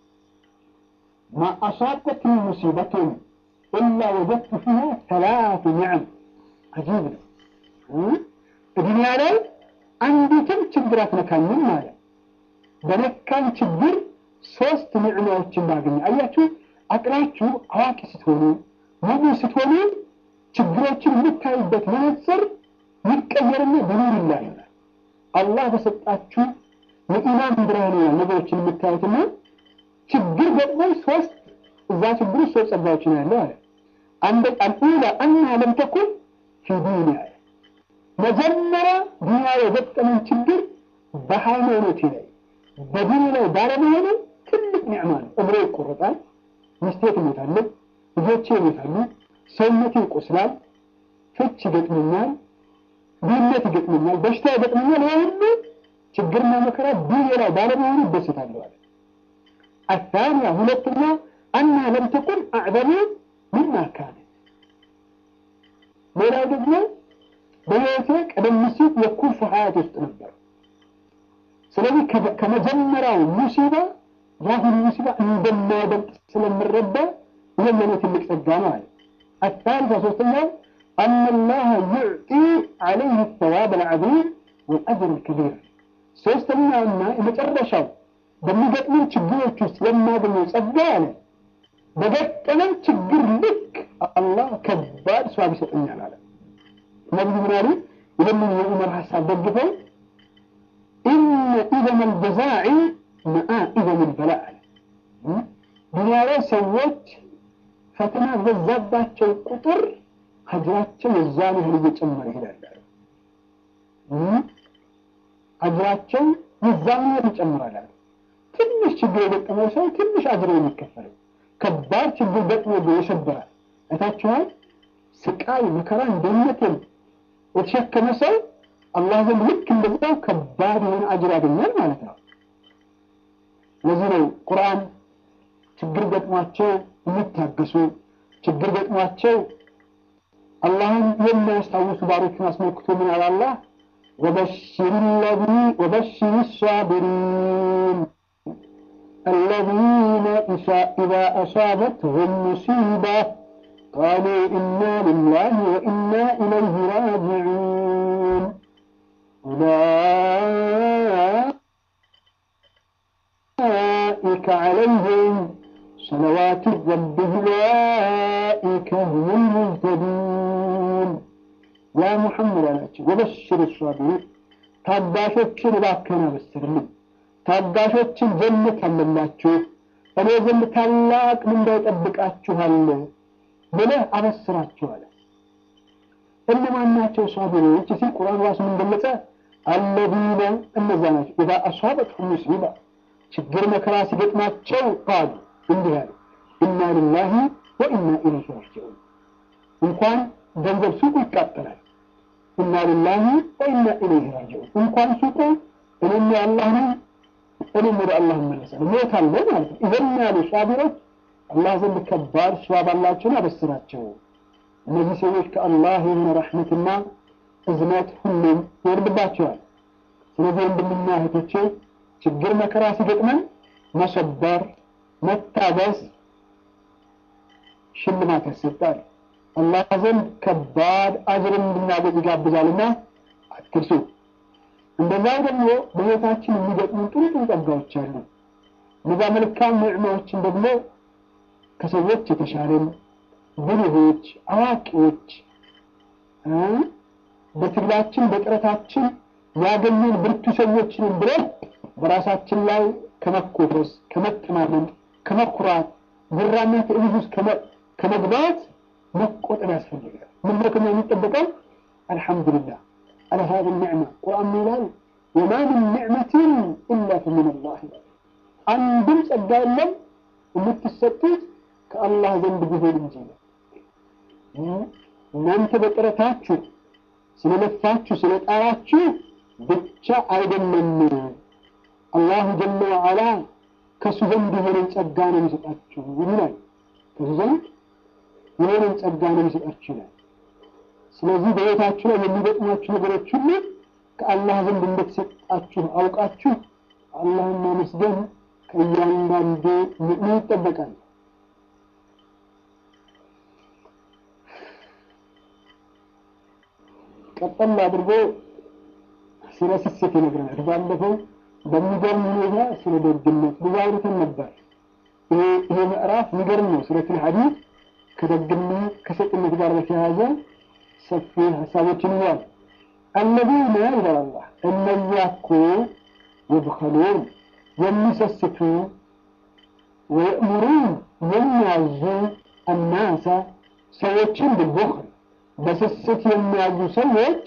ማ አሳበትኒ ሙሲበቱን ኢላ ወጀድቱ ፊሃ ሰላቱ ኒዕም። አጂብ ነው። ዱንያ ላይ አንዲትም ችግር አትነካኝም ማለት በነካኝ ችግር ሶስት ኒዕማዎችን ባገኘ። አያችሁ፣ አቅላችሁ አዋቂ ስትሆኑ ሙሉ ስትሆኑ ችግሮችን የምታዩበት መነጽር ይቀየርና በኑር ይላል። አላህ በሰጣችሁ የኢማን ብርሃን ነው ነገሮችን የምታዩትና ችግር ገጥሞ ሶስት እዛ ችግር ውስጥ ሶስት ጸጋዎች ነው ያለው አለ። አንደ አልኡላ አና ለም ተኩን ፊ ዲኒ አለ መጀመሪያ ዱንያ የገጠመን ችግር በሃይማኖቴ ላይ በዲኒ ላይ ባለመሆኑ ትልቅ ኒዕማ ነው። እግሬ ይቆረጣል፣ ሚስቴ ትሞታለች፣ ልጆቼ ይሞታሉ፣ ሰውነቴ ይቆስላል፣ ፍች ይገጥመኛል፣ ድህነት ይገጥመኛል፣ በሽታ ይገጥመኛል። ይህ ሁሉ ችግርና መከራ ዲኔ ላይ ባለመሆኑ ይደሰታለሁ አለ። አታንያ ሁለተኛ አና ለም ተኩን አዕዘሙ ሚማ ካነት ሌላው ደግሞ በህይወቴ ቀደም ሲል የኩርፍ ሀያት ውስጥ ነበር። ስለዚህ ከመጀመሪያው ሙሲባ የአሁኑ ሙሲባ እንደማይበልጥ ስለምረዳ ይህም ለእኔ ትልቅ ጸጋ ነው አለ። አታሊታ ሶስተኛው አነ ላህ ዩዕጢ ዓለይህ ተዋብ አልዓዚም ወልአጅር ልከቢር። ሶስተኛውና የመጨረሻው በሚገጥመን ችግሮች ውስጥ የማገኘው ጸጋ አለ በገጠመን ችግር ልክ አላህ ከባድ ሰዋብ ይሰጠኛል አለ። ነቢዩ ምን አሉ? ይህንን የዑመር ሀሳብ ደግፈው ኢነ ኢዘን አልጀዛዒ መአ ኢዘን አልበላ አለ። ዱንያ ላይ ሰዎች ፈተና በዛባቸው ቁጥር አጅራቸው የዛን ያህል እየጨመረ ይሄዳል። አጅራቸው የዛን ያህል ይጨምራል። ትንሽ ችግር የገጠመው ሰው ትንሽ አጅር የሚከፈለው ከባድ ችግር ገጥሞ ይሰበራል። አይታችኋል። ስቃይ መከራ እንደነትን የተሸከመ ሰው አላህ ዘንድ ልክ እንደዛው ከባድ የሆነ አጅር ያገኛል ማለት ነው። ለዚህ ነው ቁርአን ችግር ገጥሟቸው የሚታገሱ ችግር ገጥሟቸው አላህን የሚያስታውሱ ባሮችን አስመልክቶ ምን አለ አላህ ወበሽር ለዚ ወበሽር ሳቢሪን الذين إذا أصابتهم مصيبة قالوا إنا لله وإنا إليه راجعون أولئك عليهم صلوات ربهم أولئك هم المهتدون يا محمد عليه وبشر الصابرين ታጋሾችን እባክህን አበስርልኝ ታጋሾችን ጀነት አለላችሁ እኔ ዘንድ ታላቅ ምንዳ ይጠብቃችኋል ብለህ አበስራችኋል። እነማን ናቸው ሳቢሮች ሲል ቁርአን ራሱ ምን ገለጸ? አለዚነ እነዛ ናቸው ኢዛ አሷበትሁም ሙሲባ ችግር መከራ ሲገጥማቸው ቃሉ እንዲህ ያሉ ኢና ሊላሂ ወኢና ኢለይሂ ራጂዑን። እንኳን ገንዘብ ሱቁ ይቃጠላል። ኢና ሊላሂ ወኢና ኢለይሂ ራጂዑን። እንኳን ሱቁ እኔም የአላህ ነኝ እኔም ወደ አላህ እመለሳለሁ ሞታለሁ ማለት ነው። ይህን ያሉ ሷቢሮች አላህ ዘንድ ከባድ ስዋብ አላቸውን አበስራቸው። እነዚህ ሰዎች ከአላህ የሆነ ረሕመትና እዝነት ሁሉም ይወርድባቸዋል። ስለዚህ ወንድምና እህቶቼ ችግር መከራ ሲገጥመን መሰበር፣ መታገስ ሽልማት ያሰጣል። አላህ ዘንድ ከባድ አጅርን እንድናገኝ ይጋብዛልና አትርሱ። እንደዛው ደግሞ በህይወታችን የሚገጥሙን ጥሩ ጥሩ ጸጋዎች አሉ። እነዛ መልካም ኒዕማዎችን ደግሞ ከሰዎች የተሻለን ብልሆች፣ አዋቂዎች በትግላችን በጥረታችን ያገኘን ብርቱ ሰዎችንም ብለን በራሳችን ላይ ከመኮፈስ፣ ከመጠማመን፣ ከመኩራት ጉራና ትዕቢት ውስጥ ከመግባት መቆጠብ ያስፈልጋል። ምን ነው ከኛ የሚጠበቀው? አልሐምዱሊላህ على هذه النعمة قرآن ميلان وما من نعمة إلا فمن الله عندم ጸጋው የለም የምትሰጡት ከአላህ ዘንድ ቢሆን እንጂ ነው። እናንተ በጥረታችሁ ስለለፋችሁ ስለጣራችሁ ብቻ አይደለም አላሁ ጀለ ወዓላ ከእሱ ዘንድ የሆነን ጸጋ ነው የሚሰጣችሁ ይላል። ከእሱ ዘንድ የሆነን ጸጋ ነው የሚሰጣችሁ ይላል። ስለዚህ በሕይወታችሁ ላይ የሚገጥሟችሁ ነገሮች ሁሉ ከአላህ ዘንድ እንደተሰጣችሁ አውቃችሁ አላህን ማመስገን ከእያንዳንዱ ሙእሚን ይጠበቃል። ቀጠል አድርጎ ስለ ስስት ይነግረናል። ባለፈው በሚገርም ሁኔታ ስለ ደግነት ብዙ አውርተን ነበር። ይሄ ምዕራፍ የሚገርም ነው። ሱረቱል ሐዲድ ከደግነት ከሰጥነት ጋር በተያያዘ ሰፊ ሀሳቦችን ይዟል። አለዚነ ይላል አላህ እነዚያ እኮ የብኸሉን የሚሰስቱ ወየእሙሩን የሚያዙ አናሳ ሰዎችን ብልቡኽል በስስት የሚያዙ ሰዎች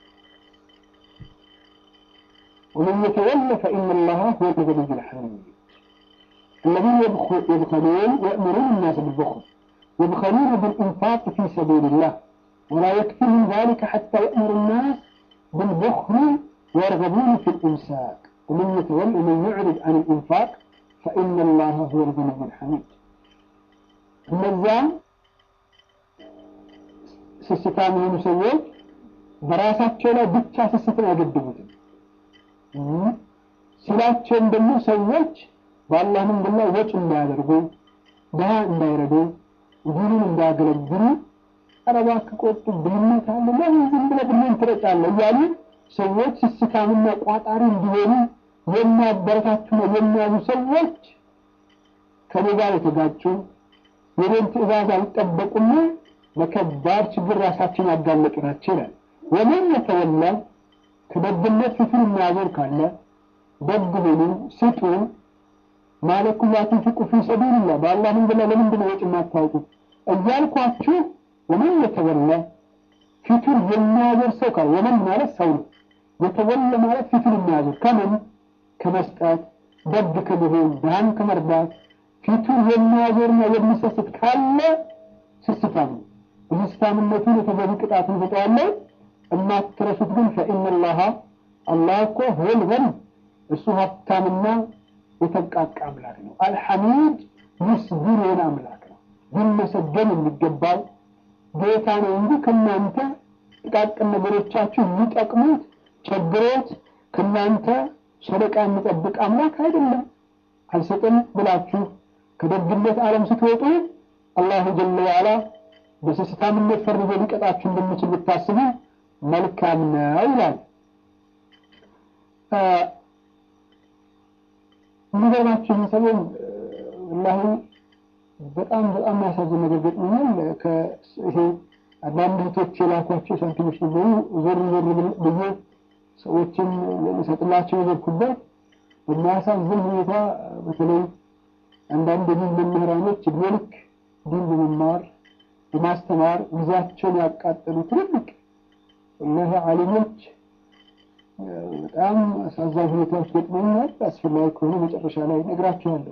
ومن يتولى فإن الله هو الغني الحميد الذين يبخلون ويأمرون الناس بالبخل يبخلون بالإنفاق في سبيل الله ولا يكفيهم ذلك حتى يأمر الناس بالبخل ويرغبون في الإمساك ومن يتولى ومن يعرض عن الإنفاق فإن الله هو الغني الحميد النظام ስስታም የሆኑ ሰዎች በራሳቸው ላይ ብቻ ስስትን አይገድቡትም። ሲላቸውም ደግሞ ሰዎች በአላህ መንገድ ላይ ወጪ እንዳያደርጉ፣ ድሃ እንዳይረዱ፣ ዲኑን እንዳያገለግሉ ኧረ እባክህ ቆጡ፣ ድህነት አለ ለምን ዝም ብለህ ብለን ትረጫለህ እያሉ ሰዎች ስስታምና ቋጣሪ እንዲሆኑ የሚያበረታቱና የሚያዙ ሰዎች ከኔ ጋር የተጋጩ የኔን ትእዛዝ አልጠበቁና ለከባድ ችግር ራሳችን ያጋለጡ ናቸው ይላል። ወመን የተወላ ከደግነት ፊቱን የሚያዞር ካለ ደግ ሁኑ፣ ስጡ ማለኩም ላቱንፊቁ ፊ ሰቢልላህ በአላህ መንገድ ላይ ለምንድን ነው ወጪ የማታወጡት እያልኳችሁ ወመን የተወላ ፊቱን የሚያዞር ሰው ካለ ወመን ማለት ሰው ነው። የተወለ ማለት ፊቱን የሚያዞር ከምን ከመስጠት ደግ ከመሆን ድሃን ከመርዳት ፊቱን የሚያዞርና የሚሰስት ካለ ስስታም ነው። በስስታምነቱ የተገቢ ቅጣት እንሰጠዋለን። የማትረሱት ግን ፈኢነላሃ አላህ እኮ ሁወል ገኒ እሱ ሀብታምና የተብቃቃ አምላክ ነው። አልሐሚድ ምስጉን የሆነ አምላክ ነው። ሊመሰገን የሚገባው ጌታ ነው እንጂ ከእናንተ ጥቃቅን ነገሮቻችሁ የሚጠቅሙት ቸግሮት ከእናንተ ሰደቃ የሚጠብቅ አምላክ አይደለም። አልሰጥም ብላችሁ ከደግነት ዓለም ስትወጡ አላሁ ጀለ ዋላ በስስታምነት ፈርጆ ሊቀጣችሁ እንደሚችል ብታስቡ መልካም ነው ይላል። የሚገርማችሁ ይህ ሰሞን ወላሂ በጣም በጣም የሚያሳዝን ነገር ገጥሞኛል። ይሄ አንዳንድ እህቶች የላኳቸው ሳንቲሞች ነበሩ። ዞር ዞር ብዬ ሰዎችን ልሰጥላቸው የዘርኩበት በሚያሳዝን ሁኔታ በተለይ አንዳንድ የዲን መምህራኖች እድሜ ልክ ዲን በመማር በማስተማር ጊዜያቸውን ያቃጠሉ ትልልቅ እነህ ዓሊሞች በጣም አሳዛኝ ሁኔታዎች ገጥሞኛል። አስፈላጊ ከሆነ መጨረሻ ላይ ነግራችኋለሁ።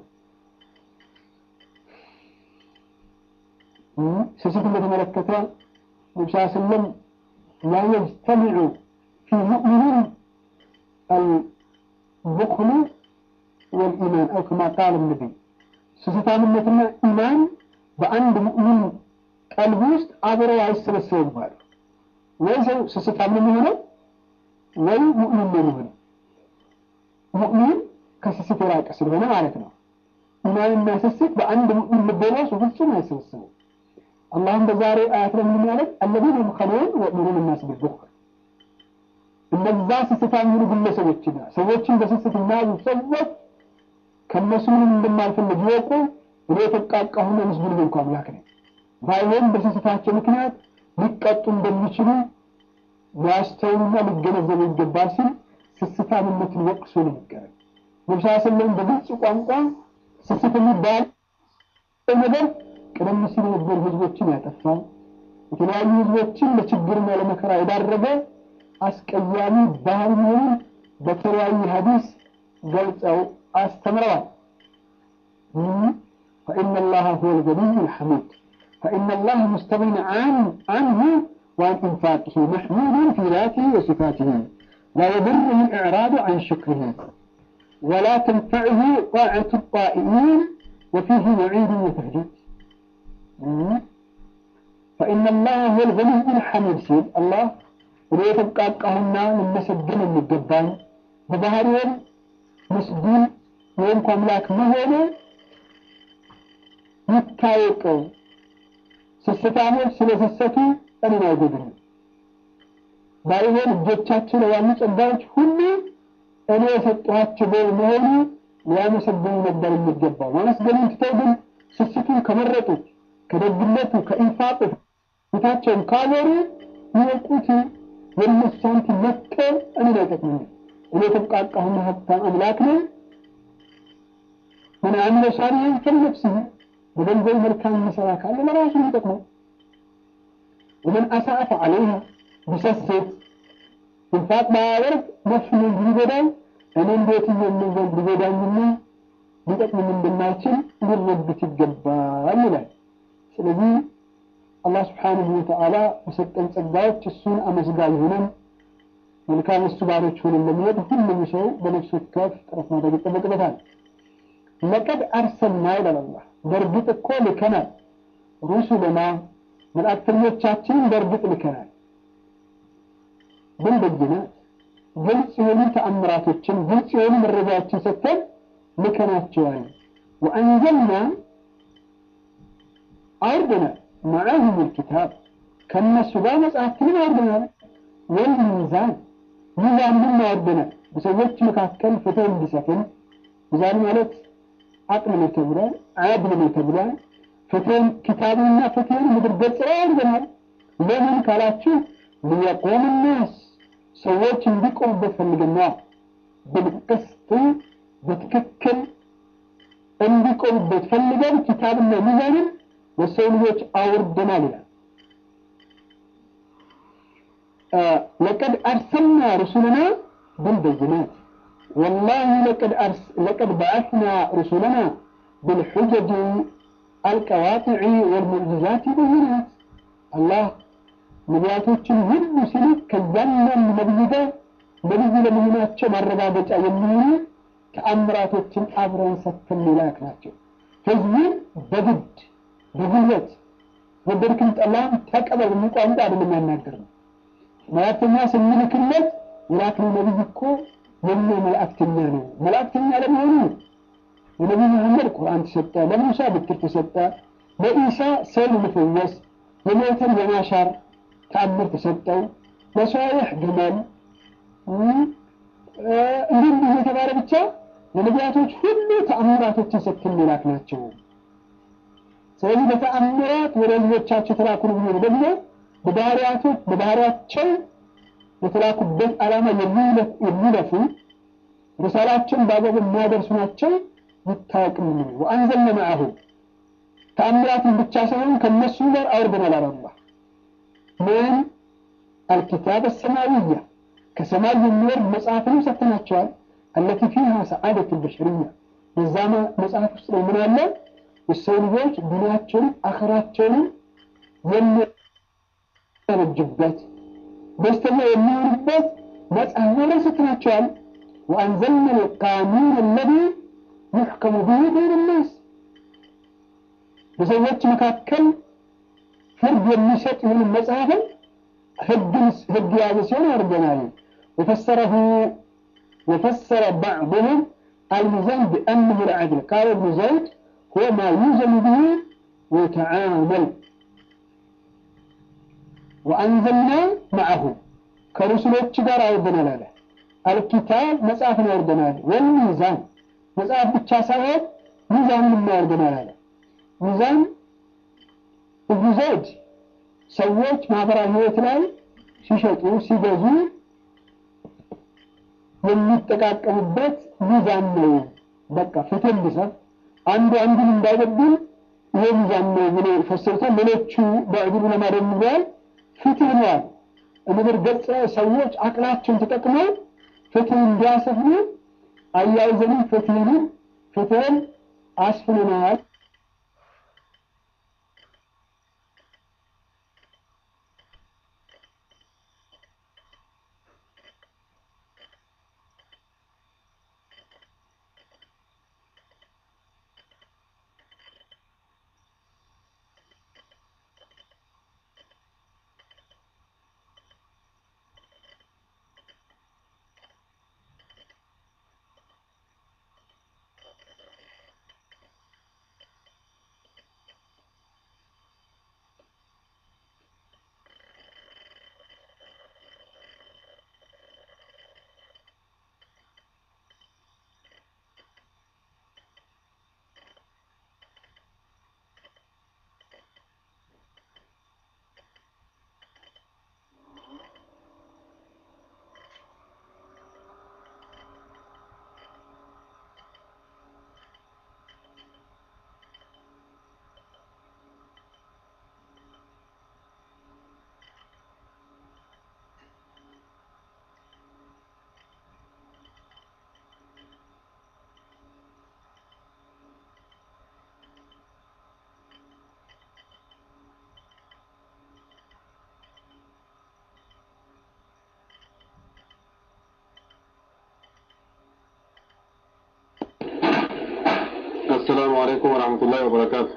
ስስትን በተመለከተ ነቢ ስ ስለም ላ የጅተሚዑ ፊ ሙእሚኒን አልቡክሉ ወልኢማን አው ከማ ቃል ነቢይ ስስታምነትና ኢማን በአንድ ሙእሚን ቀልብ ውስጥ አብረው አይሰበሰቡም አሉ። ወይ ሰው ስስታም ነው የሚሆነው ወይ ሙእሚን ነው የሚሆነው። ሙእሚን ከስስት የራቀ ስለሆነ ማለት ነው። ኢማንና ስስት በአንድ ሙእሚን ልብ ውስጥ ፍጹም አይሰበሰቡም። አላህም በዛሬ አያት ላይ ምን ማለት አለዚነ የብኸሉን ወየእሙሩነ ናስ ቢልቡኽል እነዛ ስስታም የሆኑ ግለሰቦችና ሰዎችን በስስት የሚያዙ ሰዎች ከእነሱ ምንም እንደማልፈልግ ይወቁ። እኔ የተቃቃሁና ምስጉን እንኳ አምላክ ነኝ። ባይሆን በስስታቸው ምክንያት ሊቀጡ እንደሚችሉ ሊያስተውሉና ሊገነዘቡ ይገባል ሲል ስስታምነትን ወቅሶ ነው የሚቀረብ። ነቢ ስ ስለም በግልጽ ቋንቋ ስስት የሚባል ነገር ቀደም ሲል የነበሩ ህዝቦችን ያጠፋ የተለያዩ ህዝቦችን ለችግርና ለመከራ የዳረገ አስቀያሚ ባህል መሆኑን በተለያዩ ሀዲስ ገልጸው አስተምረዋል። فإن الله هو الغني الحميد فإن الله مستغن عن عنه وعن إنفاقه محمود في ذاته وصفاته لا يضره الإعراض عن شكره ولا تنفعه طاعة الطائعين وفيه وعيد وتهديد فإن الله هو الغني الحميد سيد الله ولو تبقى قهنا من مسجن المجبان بظهرهم مسجون ወይም ከአምላክ መሆኑ ይታወቀው። ስስታሞች ስለሰሰቱ እኔን አይጎዱም። ባይሆን እጆቻቸው ላይ ያሉ ጸጋዎች ሁሉ እኔ የሰጠኋቸው በመሆኑ ሊያመሰግኑ ነበር የሚገባው። ማመስገኑን ትተው ግን ስስቱን ከመረጡት ከደግነቱ ከኢንፋቁ ፊታቸውን ካዞሩ ይወቁት የእነሱ ሳንቲም መጥቶ እኔን አይጠቅመኝም። እኔ የተብቃቃሁና ሀብታም አምላክ ነኝ። من عمل صالحا فلنفسه በገንዘብ መልካም የሚሰራ ካለ ለራሱ ነው የሚጠቅመው። ወመን አሳአ ፈዐለይሃ ቢሰስት ኢንፋቅ ባያደርግ ነፍሱ ነው እንጂ ሊጎዳኝ እኔ እንዴት የሚዘንድ ሊጎዳኝና ሊጠቅምም እንደማይችል ሊረዱት ይገባል ይላል። ስለዚህ አላህ ስብሓንሁ ወተዓላ በሰጠን ጸጋዎች እሱን አመስጋኝ ሆነን መልካም እሱ ባሮች ሆነን ለመሄድ ሁሉም ሰው በነፍሱ ከፍ ጥረት ማድረግ ይጠበቅበታል። ለቀድ አርሰልና ይላል አላህ በእርግጥ እኮ ልከናል ሩሱለና መልእክተኞቻችንን በእርግጥ ልከናል ብልበይናት ግልጽ የሆኑ ተአምራቶችን ግልጽ የሆኑ መረጃዎችን ሰጥተን ልከናቸዋል ወአንዘልና አውርደናል ማዕሁም ልኪታብ ከእነሱ ጋር መጽሐፍትንም አውርደናል ወልሚዛን ሚዛንም አውርደናል በሰዎች መካከል ፍትህ እንዲሰፍን ሚዛን ማለት አቅም ነው ተብሏል። አድል ነው ተብሏል። ፍትህን ኪታብንና ፍትህን ምድር ገጽ ላይ አድርገናል። ለምን ካላችሁ ሊየቆም ናስ ሰዎች እንዲቆሙበት ፈልገና ብልቅስት በትክክል እንዲቆሙበት ፈልገን ኪታብና ሚዛንን ለሰው ልጆች አውርደናል ይላል። ለቀድ አርሰልና ሩሱልና ብልበይናት والله لقد أرس لقد بعثنا رسلنا بالحجج القواطع والمعجزات بينات الله ነቢያቶችን ሁሉ ሲልክ ከያንዳንዱ ነቢይ ጋር ነቢይ ለመሆናቸው ማረጋገጫ የሚሆኑ ተአምራቶችን አብረን ሰጥተን ላክ ናቸው። ህዝቡን በግድ በጉልበት ወደድክም ጠላም ተቀበል የሚል ቋንቋ አይደለም ያናገር ነው። መላእክተኛ ስንልክለት የላክነው ነቢይ እኮ የኛ መላእክተኛ ነው። መላእክተኛ ለመሆኑ ለነቢዩ መሐመድ ቁርአን ተሰጠ፣ ለሙሳ ብትር ተሰጠ፣ ለኢሳ ሰው መፈወስ፣ የሞተን የማሻር ተአምር ተሰጠው፣ ለሷሊሕ ግመል እንዲህ እንዲህ የተባለ ብቻ ለነቢያቶች ሁሉ ተአምራቶችን ሰጥተን የላክ ናቸው። ስለዚህ በተአምራት ወደ ልጆቻቸው የተላኩ ነቢዮች ደግሞ በባህሪያቶች በባህሪያቸው የተላኩበት ዓላማ የሚለፉ ሪሳላቸውን በአግባቡ የሚያደርሱ ናቸው ይታወቅም ነው። ወአንዘልነ መዐሁ ተአምራትን ብቻ ሳይሆን ከነሱ ጋር አውርደናል አለ አላህ። ምን አልኪታብ አሰማዊያ ከሰማይ የሚወርድ መጽሐፍንም ሰጥተናቸዋል። አለቲ ፊሃ ሰዓደቱ በሸርያ በዛ መጽሐፍ ውስጥ ነው ምን አለ የሰው ልጆች ዱንያቸውን አኸራቸውንም የሚያነጁበት ደስተኛ የሚሆኑበት መጽሐፍ ላይ ሰጥተናቸዋል። ወአንዘልነ ልቃኑን አለዚ ዩሕከሙ ብሂ በይነ ናስ በሰዎች መካከል ፍርድ የሚሰጥ ይሁን መጽሐፍን ህግ የያዘ ሲሆን አድርገናል። ወፈሰረሁ وفسر بعضهم الميزان بأنه العدل قال ابن زيد هو ما يوزن به ويتعامل وأنزلنا معه كرسلوች ጋር አውርደናል አለ አልኪታብ መጽሐፍን አውርደናል ወልሚዛን መጽሐፍ ብቻ ሳይሆን ሚዛንን አውርደናል አለ ሚዛን እብኑ ዘይድ ሰዎች ማህበራዊ ህይወት ላይ ሲሸጡ ሲገዙ የሚጠቃቀሙበት ሚዛን ነው። በቃ ፍትህ እንዲሰፍ አንዱ አንዱን እንዳይበድል ይሄ ሚዛን ነው ብሎ ፈሰሩታል። ሌሎቹ በዕድሉ ለማደም ብለዋል። ፍትህ ነዋል ምድር ገጽ ሰዎች አቅላቸውን ተጠቅመው ፍትህ እንዲያሰፍኑ አያይዘንም ፍትህንም ፍትህን አስፍነናል። السلام عليكم ورحمة الله وبركاته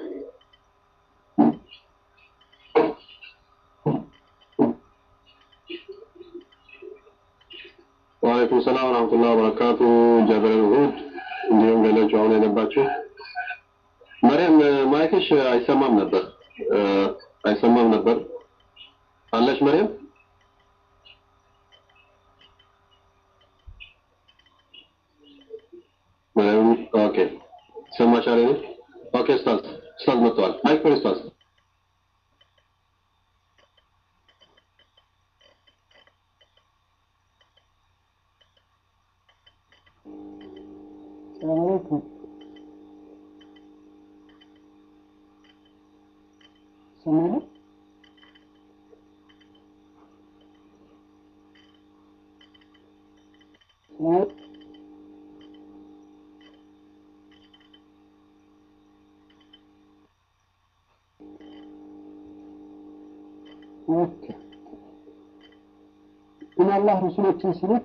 ወአለይኩም ሰላም ወራህመቱላሂ ወበረካቱ ጀበል ሁድ እንዲሁም ሌሎች አሁን የገባችሁ መርያም ማይክሽ አይሰማም ነበር እ፣ አይሰማም ነበር አለሽ መርያም መርያም ኦኬ ይሰማሻል እኔ ኦኬ ኡስታዝ ኡስታዝ መጥተዋል ማይክ ፍሪ ኡስታዝ ሰላም አለይኩም ሰማለ ሰላም ኦኬ ግን አላህ ረሱሎችን ሲልክ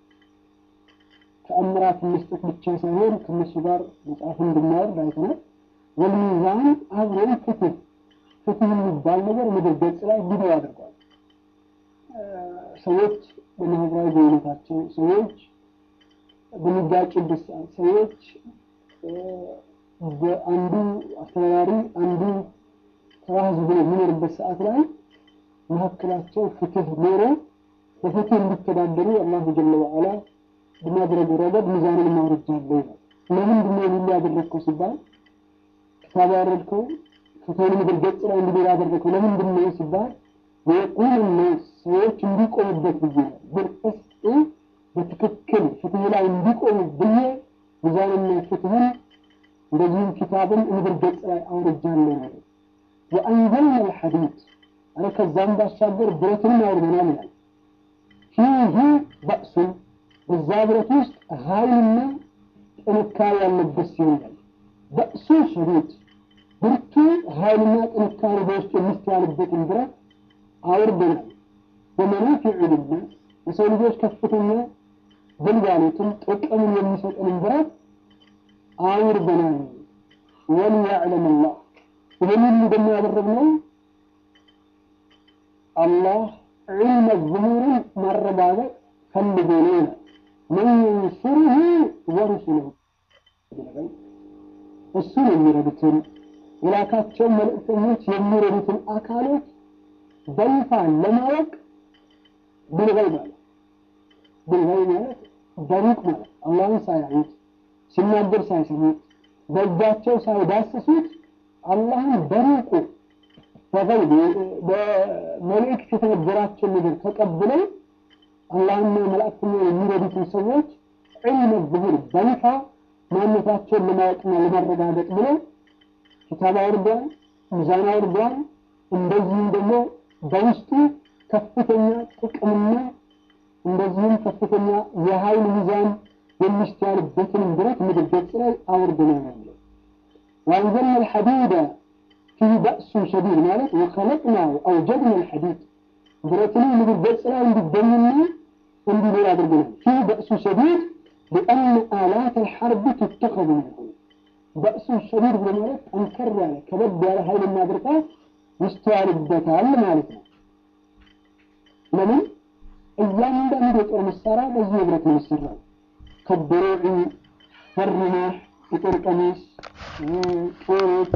ተአምራት መስጠት ብቻ ሳይሆን ከነሱ ጋር መጽሐፍ እንድናወርድ አይተናል። ወልሚዛን አብረን ፍትህ ፍትህ የሚባል ነገር ምድር ገጽ ላይ እንዲኖር አድርጓል። እ፣ ሰዎች በማህበራዊ ግንኙነታቸው፣ ሰዎች በሚጋጩበት ሰዓት፣ ሰዎች እ፣ በአንዱ አስተዳዳሪ አንዱ ተራ ህዝብ ሆኖ የሚኖርበት ሰዓት ላይ መካከላቸው ፍትህ ኖሮ በፍትህ እንዲተዳደሩ አላሁ ጀለ ወዐላ በማድረግ ረገድ ሚዛንን ማውረጃለሁ ይላል። ለምንድን ነው ይህን ያደረግከው ሲባል ክታብ ያወረድከው ፍትህን ምድር ገጽ ላይ እንዲኖር ያደረግከው ለምንድን ነው ሲባል የቁል ነስ ሰዎች እንዲቆሙበት ብዬ ነው። ብልቅስጥ በትክክል ፍትህ ላይ እንዲቆሙ ብዬ ሚዛንና ፍትህን እንደዚሁም ኪታብን ምድር ገጽ ላይ አውርጃለሁ ነው። ወአንዘልና አልሐዲድ አረ ከዛም ባሻገር ብረትንም አውርደናል ይላል። ፊህ በእሱን በዛ ብረት ውስጥ ኃይልና ጥንካሬ ያለበት ሲሆን በእሱ ሸዲድ ብርቱ ኃይልና ጥንካሬ በውስጡ የሚስተዋልበትን ብረት አውርደናል። በመናፊዑ ልናስ የሰው ልጆች ከፍተኛ ግልጋሎትን ጥቅምን የሚሰጥንን ብረት አውርደናል። ወሊያዕለም አላህ ይህን ሁሉ ደግሞ ያደረግነው አላህ ዒልመ ዙሁርን ማረጋገጥ ፈልጎ ነው ይላል። መን የንሱሩሁ ወሩሱሉሁ እሱን የሚረዱትን የላካቸውን መልእክተኞች የሚረዱትን አካሎች በይፋ ለማወቅ ብልገይብ ማለት ብልገይብ ማለት በሩቅ ማለት አላህን ሳያዩት ሲናገር ሳይሰሙት በእጃቸው ሳይዳስሱት አላህን በሩቁ በገይብ በመልእክት የተነገራቸው ነገር ተቀብለው አላህና መላእክተኛ የሚረዱትን ሰዎች ዒልመ ዙሁር በይፋ ማንነታቸውን ለማወቅና ለማረጋገጥ ብለው ኪታብ አውርዷል፣ ሚዛን አውርዷል። እንደዚሁም ደግሞ በውስጡ ከፍተኛ ጥቅምና እንደዚሁም ከፍተኛ የኃይል ሚዛን የሚስተዋልበትን ብረት ምድር ገጽ ላይ አውርደናል የሚለው ወአንዘልና አልሐዲደ ፊህ በእሱን ሸዲድ ማለት ወኸለቅናው አውጀድና አልሐዲድ ብረትን ምድር ገጽ ላይ እንዲገኝና እንዲኖር አድርገናል። ፊህ በእሱ ሸዲድ ሊአነ አላት አልሐርብ ትተኸዙ ሚንሁ በእሱ ሸዲድ ብሎ ማለት ጠንከር ያለ ከበድ ያለ ኃይልና ብርታት ይስተዋልበታል ማለት ነው። ለምን እያንዳንዱ የጦር መሳሪያ በዚህ ብረት ነው የሚሰራው። ከድሮዒ ፈርማህ፣ የጦር ቀሚስ፣ ጦሮች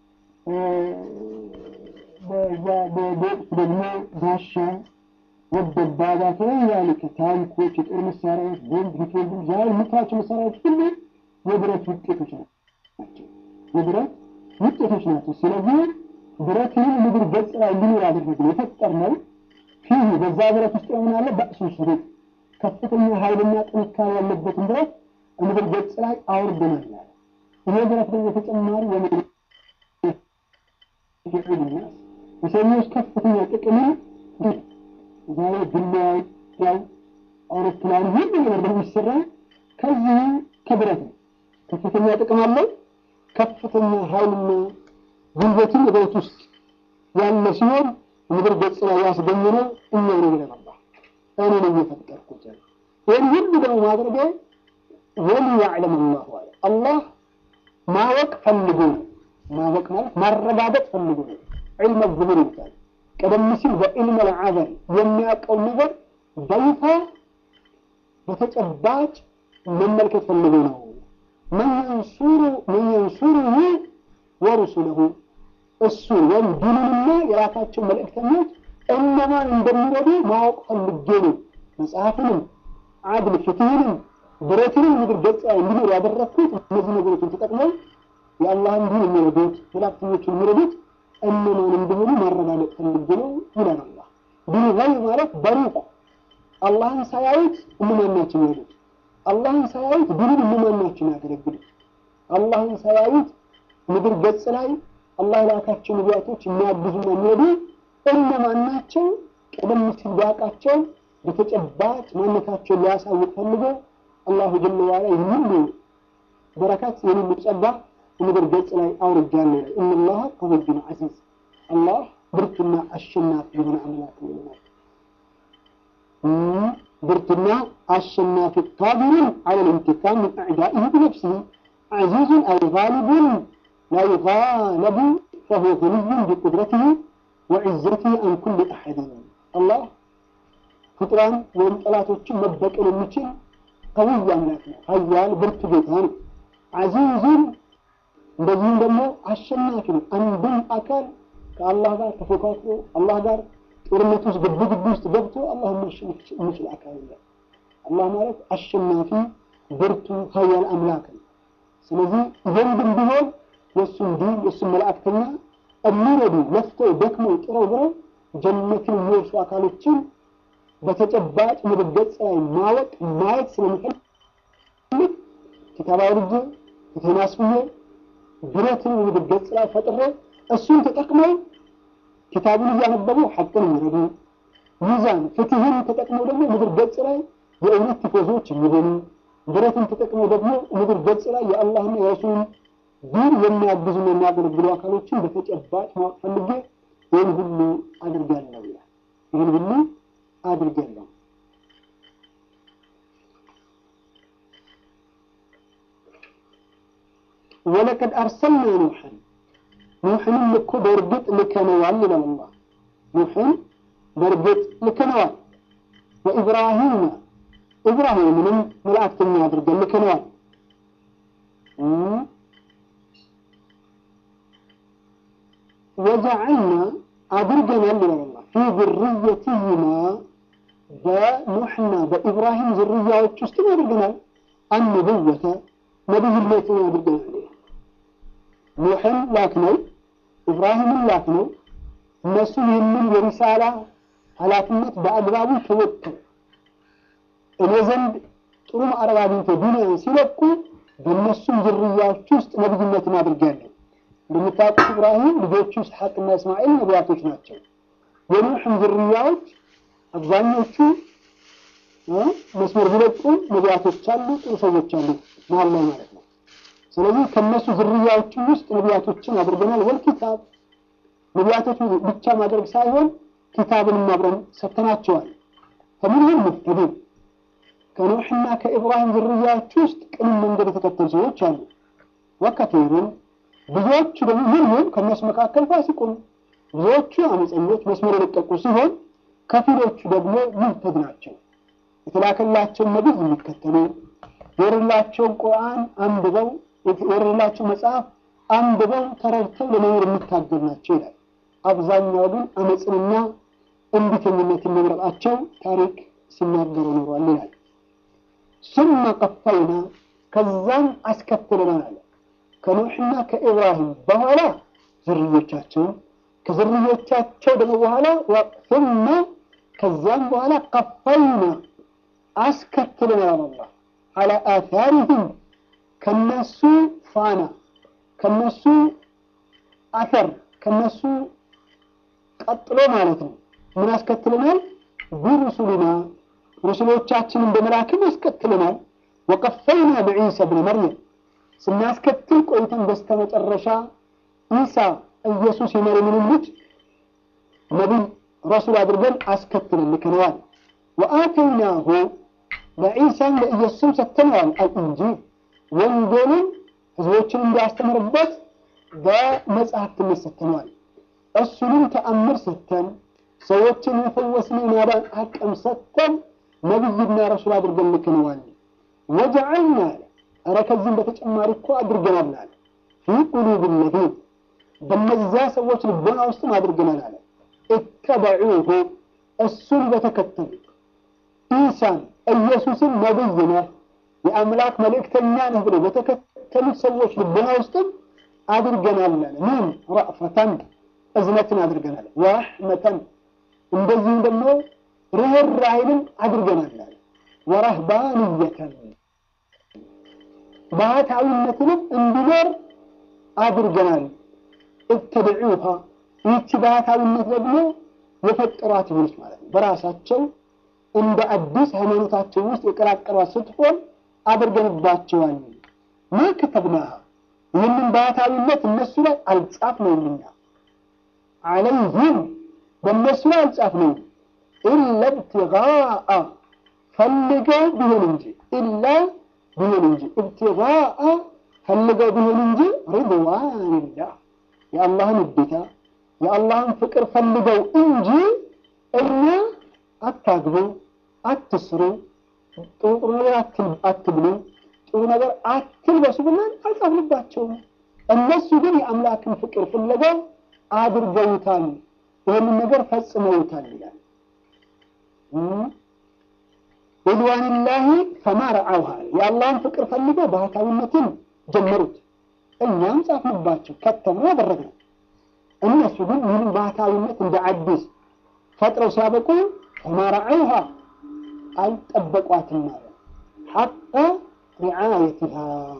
በወቅቱ ደግሞ ጋሻ ወደባባት ያልከ ታንኮች፣ የጦር መሳሪያዎች፣ ቦምብ፣ ሪፎልቭ ዛሬ የምታያቸው መሳሪያዎች ሁሉ የብረት ውጤቶች ናቸው። የብረት ውጤቶች ናቸው። ስለዚህ ብረትን ምድር ገጽ ላይ እንዲኖር አደረግነው የፈጠርነው ፊህ በዛ ብረት ውስጥ የሆነ ያለ በእሱ ሽሩጥ ከፍተኛ ኃይልና ጥንካሬ ያለበትን ብረት ምድር ገጽ ላይ አውርደናል ያለ ይሄ ብረት ደግሞ ተጨማሪ የምድር የሰዎች ከፍተኛ ጥቅምን ዛሬ ግናይ ያው አውሮፕላን ሁሉ ነገር ደግሞ ይሰራል ከዚህ ከብረት ነው። ከፍተኛ ጥቅም አለው። ከፍተኛ ኃይልና ጉልበትን በቤት ውስጥ ያለ ሲሆን ምድር ገጽ ላይ ያስገኘነው እኛ ነው ብለን አላህ እኔ ነው የፈጠርኩት ያለ ይህን ሁሉ ደግሞ ማድረጌ ወሊ ያዕለም አላሁ አለ አላህ ማወቅ ፈልጎ ነው። ማወቅ ማለት ማረጋገጥ ፈልጎ ነው። ዒልመ ዙሁር ይባላል። ቀደም ሲል በዒልመ ልዓዘር የሚያውቀው ነገር በይፋ በተጨባጭ መመልከት ፈልጎ ነው። መን የንሱሩሁ ወሩሱለሁ እሱን ወይም ዲኑንና የራሳቸው መልእክተኞች እነማን እንደሚረዱ ማወቅ ፈልጌ ነው። መጽሐፍንም አድል ፍትህንም ብረትንም ምድር ገጽ ላይ እንዲኖር ያደረግኩት እነዚህ ነገሮችን ተጠቅመው የአላህን ዲን የሚረዱት መላእክተኞችን የሚረዱት እነማን እንደሆኑ ማረጋገጥ ፈልጌ ነው ይላል አላህ። ዲን ገይብ ማለት በሩቅ አላህን ሳያዩት እነማን ናቸው የሚሄዱት? አላህን ሳያዩት ዲኑን እነማን ናቸው የሚያገለግሉት? አላህን ሳያዩት ምድር ገጽ ላይ አላህ የላካቸው ነቢያቶች የሚያግዙና የሚረዱ እነማን ናቸው? ቀደም ሲል ቢያውቃቸው በተጨባጭ ማንነታቸውን ሊያሳውቅ ፈልጎ አላሁ ጀለ ዋላ ይህን ሁሉ በረከት ይህን ሁሉ ጸጋ ምድር ገጽ ላይ አውርጃለሁ ይላል። ኢነላህ ቀዊዩን ዐዚዝ አላህ ብርቱና አሸናፊ የሆነ አምላክ ነው ይላል። ብርቱና አሸናፊ ቃዲሩን ዐለል ኢንቲቃም ሚን አዕዳኢህ ቢነፍሲህ ዐዚዙን አይ ጋሊቡን ላ ዩጋለቡ ፈሁወ ገኒዩን ቢቁድረቲህ ወዕዘቲህ አን ኩሊ አሐድን አላህ ፍጡራን ወይም ጠላቶችን መበቀል የሚችል ቀውይ አምላክ ነው። ኃያል ብርቱ ጌታ ነው። ዐዚዙን እንደዚህም ደግሞ አሸናፊ ነው። አንድም አካል ከአላህ ጋር ተፎካክሮ አላህ ጋር ጦርነት ውስጥ ግብ ግብ ውስጥ ገብቶ አላህ ማሸነፍ የሚችል አካል የለም። አላህ ማለት አሸናፊ ብርቱ ኃያል አምላክ ነው። ስለዚህ ዘንድም ቢሆን የእሱን ዲን የእሱን መላእክተኛ የሚረዱ ለፍተው ደክመው ጥረው ግረው ጀነትን የሚወርሱ አካሎችን በተጨባጭ ምድር ገጽ ላይ ማወቅ ማየት ስለሚፈልግ ኪታብ አውርጄ ፊቴን አስፍዬ ብረትን ምድር ገጽ ላይ ፈጥሬ እሱን ተጠቅመው ኪታቡን እያነበቡ ሐቅን የሚረዱ ሚዛን ፍትህን ተጠቅመው ደግሞ ምድር ገጽ ላይ የእውነት ቲፎዞች የሚሆኑ ብረትን ተጠቅመው ደግሞ ምድር ገጽ ላይ የአላህና የረሱልን ዲን የሚያግዙና የሚያገለግሉ አካሎችን በተጨባጭ ማወቅ ፈልጌ ይህን ሁሉ አድርጋለሁ ይላል። ይህን ሁሉ አድርጋለሁ። ወለቀድ አርሰልና ኑሐን ኑሕንም እኮ በእርግጥ ልከነዋል ይላል አላህ። ኑሕን በእርግጥ ልከነዋል። ወኢብራሂም ኢብራሂምንም መላእክተኛ አድርገን ልከነዋል። ወጀዐልና አድርገናል ይላል አላህ ፊ ዝርየትህማ በኑሕና በኢብራሂም ዝርያዎች ውስጥም አድርገናል። አንቡወተ ነቢይነትን አድርገናል ይላል። ኑሕን ላክ ነው፣ ኢብራሂምን ላክ ነው። እነሱ ይህንን የሪሳላ ኃላፊነት በአግባቡ ተወጥተው እኔ ዘንድ ጥሩ ማዕረግ አግኝተው ዱንያን ሲለቁ በእነሱም ዝርያዎች ውስጥ ነቢይነትን አድርጋለሁ። እንደምታውቁት ኢብራሂም ልጆቹ ኢስሐቅና እስማኤል ነቢያቶች ናቸው። የኑሕም ዝርያዎች አብዛኞቹ መስመር ቢለቁም ነቢያቶች አሉ፣ ጥሩ ሰዎች አሉ መሀል ላይ ማለት ነው። ስለዚህ ከነሱ ዝርያዎችም ውስጥ ነቢያቶችን አድርገናል። ወል ኪታብ ነቢያቶች ብቻ ማድረግ ሳይሆን ኪታብንም አብረን ሰጥተናቸዋል። ከሚንሁም ሙህተዱን ከኑሕና ከኢብራሂም ዝርያዎች ውስጥ ቅን መንገድ የተከተሉ ሰዎች አሉ። ወከቲሩን ብዙዎቹ ደግሞ ምንሁም ከእነሱ መካከል ፋሲቁን ብዙዎቹ አመፀኞች መስመር የለቀቁ ሲሆን ከፊሎቹ ደግሞ ሙህተድ ናቸው። የተላከላቸውን ነቢይ የሚከተሉ የወረላቸውን ቁርአን አንብበው የወረላቸው መጽሐፍ አንብበው ተረድተው ለመኖር የሚታገሉ ናቸው ይላል። አብዛኛው ግን አመፅንና እንቢተኝነትን መምረጣቸው ታሪክ ሲናገሩ ኖሯል ይላል። ሱመ ቀፈይና ከዛም አስከትለናል አለ ከኑሕና ከኢብራሂም በኋላ ዝርዮቻቸውን ከዝርዮቻቸው ደግሞ በኋላ ሱመ ከዛም በኋላ ቀፈይና አስከትለናል አላህ አላ አታሪህም ከነሱ ፋና ከነሱ አፈር ከነሱ ቀጥሎ ማለት ነው። ምን አስከትለናል? ቢሩሱሊና ሩሱሎቻችንን በመላክም አስከትለናል። ወቀፈይና በዒሳ ብነ መርየም ስናስከትል ቆይተን በስተመጨረሻ ኢሳ ኢየሱስ የመርየምን ልጅ ነቢይ ረሱል አድርገን አስከትለን ልከነዋል። ወአተይናሁ ለዒሳም ለኢየሱስም ሰጥተነዋል አልኢንጂል ወንጌልን ህዝቦችን እንዲያስተምርበት በመጽሐፍትነት ሰጥተነዋል። እሱንም ተአምር ሰጥተን ሰዎችን የፈወስን የማዳን አቅም ሰጥተን ነቢይና ረሱል አድርገን ልክነዋል። ወጀዐልና አለ ኧረ ከዚህም በተጨማሪ እኮ አድርገናል አለ ፊ ቁሉብ ለዚን በነዚያ ሰዎች ልቦና ውስጥም አድርገናል አለ እተበዑሁ እሱን በተከተሉ ኢሳን ኢየሱስን ነቢይ ነህ የአምላክ መልእክተኛ ነህ ብለው በተከተሉት ሰዎች ልቦና ውስጥም አድርገናል አለ ምን ረእፈተን እዝነትን አድርገናል ወረሕመተን እንደዚሁም ደግሞ ርኅራኄንም አድርገናል አለ ወረህባንየተን ባህታዊነትንም እንዲኖር አድርገናል እተብዑሃ ይህቺ ባህታዊነት ደግሞ የፈጠሯት ይሆነች ማለት ነው በራሳቸው እንደ አዲስ ሃይማኖታቸው ውስጥ የቀላቀሏት ስትሆን አድርገንባቸዋል ማ ከተብናሃ ይህንን ባህታዊነት እነሱ ላይ አልጻፍነውም እኛ አለይህም በእነሱ ላይ አልጻፍነውም ኢላ ብትጋአ ፈልገው ቢሆን እንጂ ኢላ ቢሆን እንጂ እብትጋአ ፈልገው ቢሆን እንጂ ሪድዋንላህ የአላህን ውዴታ የአላህን ፍቅር ፈልገው እንጂ እኛ አታግቡ፣ አትስሩ፣ ጥሩ ጥሩ ነገር አትብሉ፣ ጥሩ ነገር አትልበሱ ብለን አልጻፍንባቸውም። እነሱ ግን የአምላክን ፍቅር ፍለገው አድርገውታል፣ ይህንን ነገር ፈጽመውታል ይላል። ሪድዋንላሂ ፈማ ረዓውሃ የአላህን ፍቅር ፈልገው ባህታዊነትን ጀመሩት። እኛም ጻፍንባቸው፣ ከተምነው አደረግነው። እነሱ ግን ይህንን ባህታዊነት እንደ አዲስ ፈጥረው ሲያበቁ ፈማ ረዓውሃ አልጠበቋትም ማለት ሐቀ ሪዓየትሃ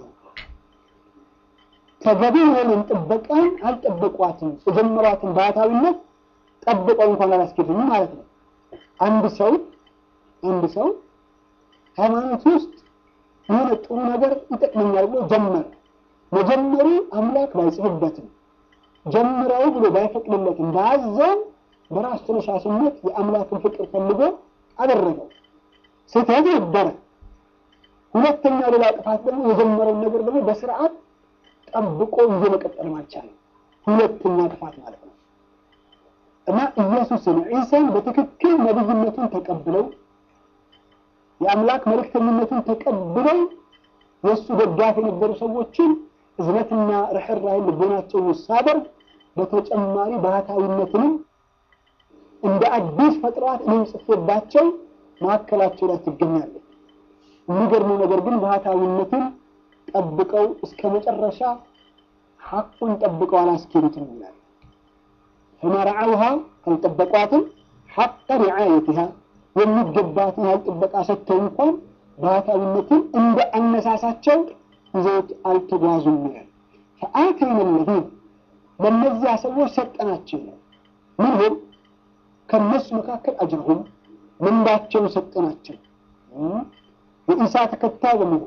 ተገቢ የሆነን ጥበቃን አልጠበቋትም። የጀመሯትን ባህታዊነት ጠብቀው እንኳን አላስኬዱም ማለት ነው። አንድ ሰው አንድ ሰው ሃይማኖት ውስጥ የሆነ ጥሩ ነገር ይጠቅመኛል ብሎ ጀመረ። መጀመሩ አምላክ ባይጽፍበትም ጀምረው ብሎ ባይፈቅድለትም ባያዘው በራስ ተነሳሽነት የአምላክን ፍቅር ፈልጎ አደረገው። ስህተት ነበረ። ሁለተኛው ሌላ ጥፋት ደግሞ የጀመረውን ነገር ደግሞ በስርዓት ጠብቆ ይዞ መቀጠል አልቻለም። ሁለተኛ ጥፋት ማለት ነው እና ኢየሱስን ዒሳን በትክክል ነብይነቱን ተቀብለው የአምላክ መልእክተኝነቱን ተቀብለው የእሱ ደጋፊ የነበሩ ሰዎችን እዝነትና ርኅራኄን ልቦናቸው ውስጥ ሳደርግ በተጨማሪ ባህታዊነትንም እንደ አዲስ ፈጥሯት እኔም ጽፌባቸው መካከላቸው ላይ ትገኛለች። የሚገርመው ነገር ግን ባህታዊነትን ጠብቀው እስከ መጨረሻ ሐቁን ጠብቀው አላስኬዱትም ይላል። ፈማ ረዓውሃ አልጠበቋትም ሐቀ ሪዓየትሃ የሚገባትን ያህል ጥበቃ ሰጥተው እንኳን ባህታዊነትን እንደ አነሳሳቸው ይዘውት አልተጓዙም ይላል። ፈአተይነ ለዚን ለእነዚያ ሰዎች ሰጠናቸው ይላል። ምንሁም ከነሱ መካከል አጅረሁም ምንዳቸውን ሰጠናቸው። የኢሳ ተከታይ በመሆን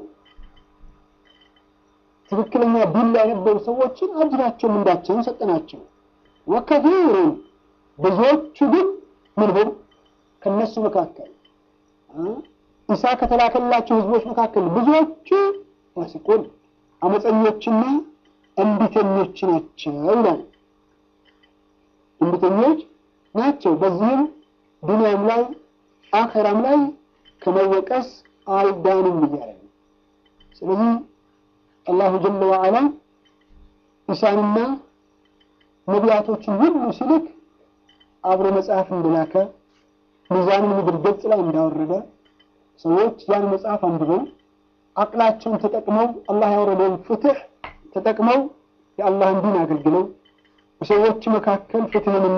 ትክክለኛ ዲን ላይ የነበሩ ሰዎችን አጅራቸው ምንዳቸውን ሰጠናቸው። ወከፊሩን ብዙዎቹ ግን ምንሁም ከነሱ መካከል ኢሳ ከተላከላቸው ህዝቦች መካከል ብዙዎቹ ፋሲቁን አመፀኞችና እንቢተኞች ናቸው ይላል። እንቢተኞች ናቸው። በዚህም ዱንያም ላይ አኸራም ላይ ከመወቀስ አልዳኑም እያለ ነው። ስለዚህ አላሁ ጀለ ወዓላ ኢሳንና ነቢያቶችን ሁሉ ሲልክ አብሮ መጽሐፍ እንደላከ ሚዛንን ምድር ገጽ ላይ እንዳወረደ ሰዎች ያን መጽሐፍ አንብበው አቅላቸውን ተጠቅመው አላህ ያወረደውን ፍትህ ተጠቅመው የአላህን ዲን አገልግለው በሰዎች መካከል ፍትህንና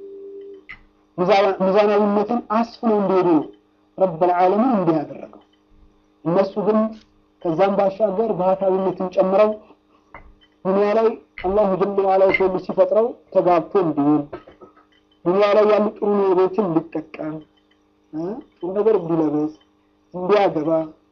ሚዛናዊነትን አስፍነው እንዲሄዱ ነው ረበል ዓለሚን እንዲህ ያደረገው። እነሱ ግን ከዛም ባሻገር ባህታዊነትን ጨምረው ዱንያ ላይ አላሁ ጀለ ወዓላ የሰው ልጅ ሲፈጥረው ተጋብቶ እንዲውል ዱንያ ላይ ያሉ ጥሩ ነገሮችን እንዲጠቀም ጥሩ ነገር እንዲለበስ እንዲያገባ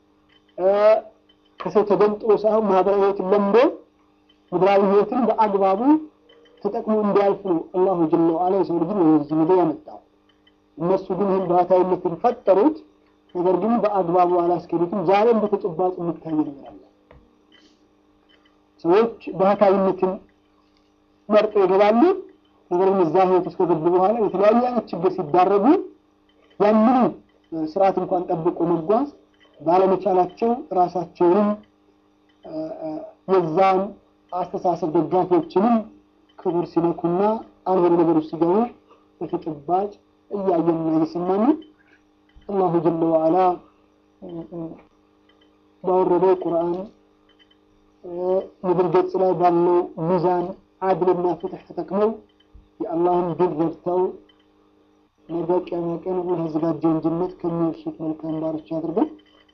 ከሰው ተገንጥሎ ሳይሆን ማህበራዊ ህይወትን ለምዶ ምድራዊ ህይወትን በአግባቡ ተጠቅሞ እንዲያልፍ ነው አላሁ ጀለ ወዓላ የሰው ልጅን ወደዚህ ምድር ያመጣው። እነሱ ግን ይህን ባህታዊነትን ፈጠሩት፣ ነገር ግን በአግባቡ አላስኬዱትም። ዛሬም በተጨባጭ የሚታይ ነገር አለ። ሰዎች ባህታዊነትን መርጠው ይገባሉ። ነገር ግን እዛ ህይወት ውስጥ ከገቡ በኋላ የተለያዩ አይነት ችግር ሲዳረጉ ያንኑ ስርዓት እንኳን ጠብቆ መጓዝ ባለመቻላቸው ራሳቸውንም የዛን አስተሳሰብ ደጋፊዎችንም ክብር ሲነኩና አልሆነ ነገሮች ሲገቡ በተጨባጭ እያየንና እየሰማን አላሁ ጀለ ወዓላ ባወረደው ቁርአን ምድር ገጽ ላይ ባለው ሚዛን አድልና ፍትሕ ተጠቅመው የአላህን ድል ረድተው ነገ ቂያማ ቀን አላህ ያዘጋጀውን ጀነት ከሚወርሱት መልካም ባሮች አድርገን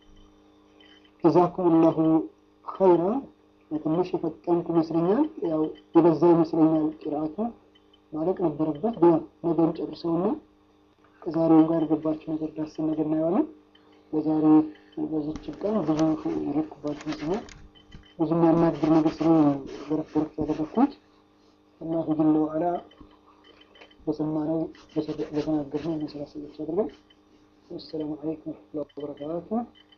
ጀዛኩም ላሁ ኸይራ ትንሽ የፈጠንኩ ይመስለኛል። ያው የበዛ ይመስለኛል ቅርአቱ ማለቅ ነበረበት። ግን ነገን ጨርሰውና ከዛሬው ጋር የገባችሁ ነገር ዳስን ነገር እናየዋለን። በዛሬ በዚች ቀን ብዙ የረኩባችሁ ይመስለኛል። ብዙ የሚያናግር ነገር ስለሆነ ገረፍ ገረፍ ያደረግኩት አላሁ ጀለ ወዓላ በሰማነው በተናገርነው መሰላሰሎች አድርገን። ወሰላሙ አለይኩም ወረሕመቱላሂ ወበረካቱህ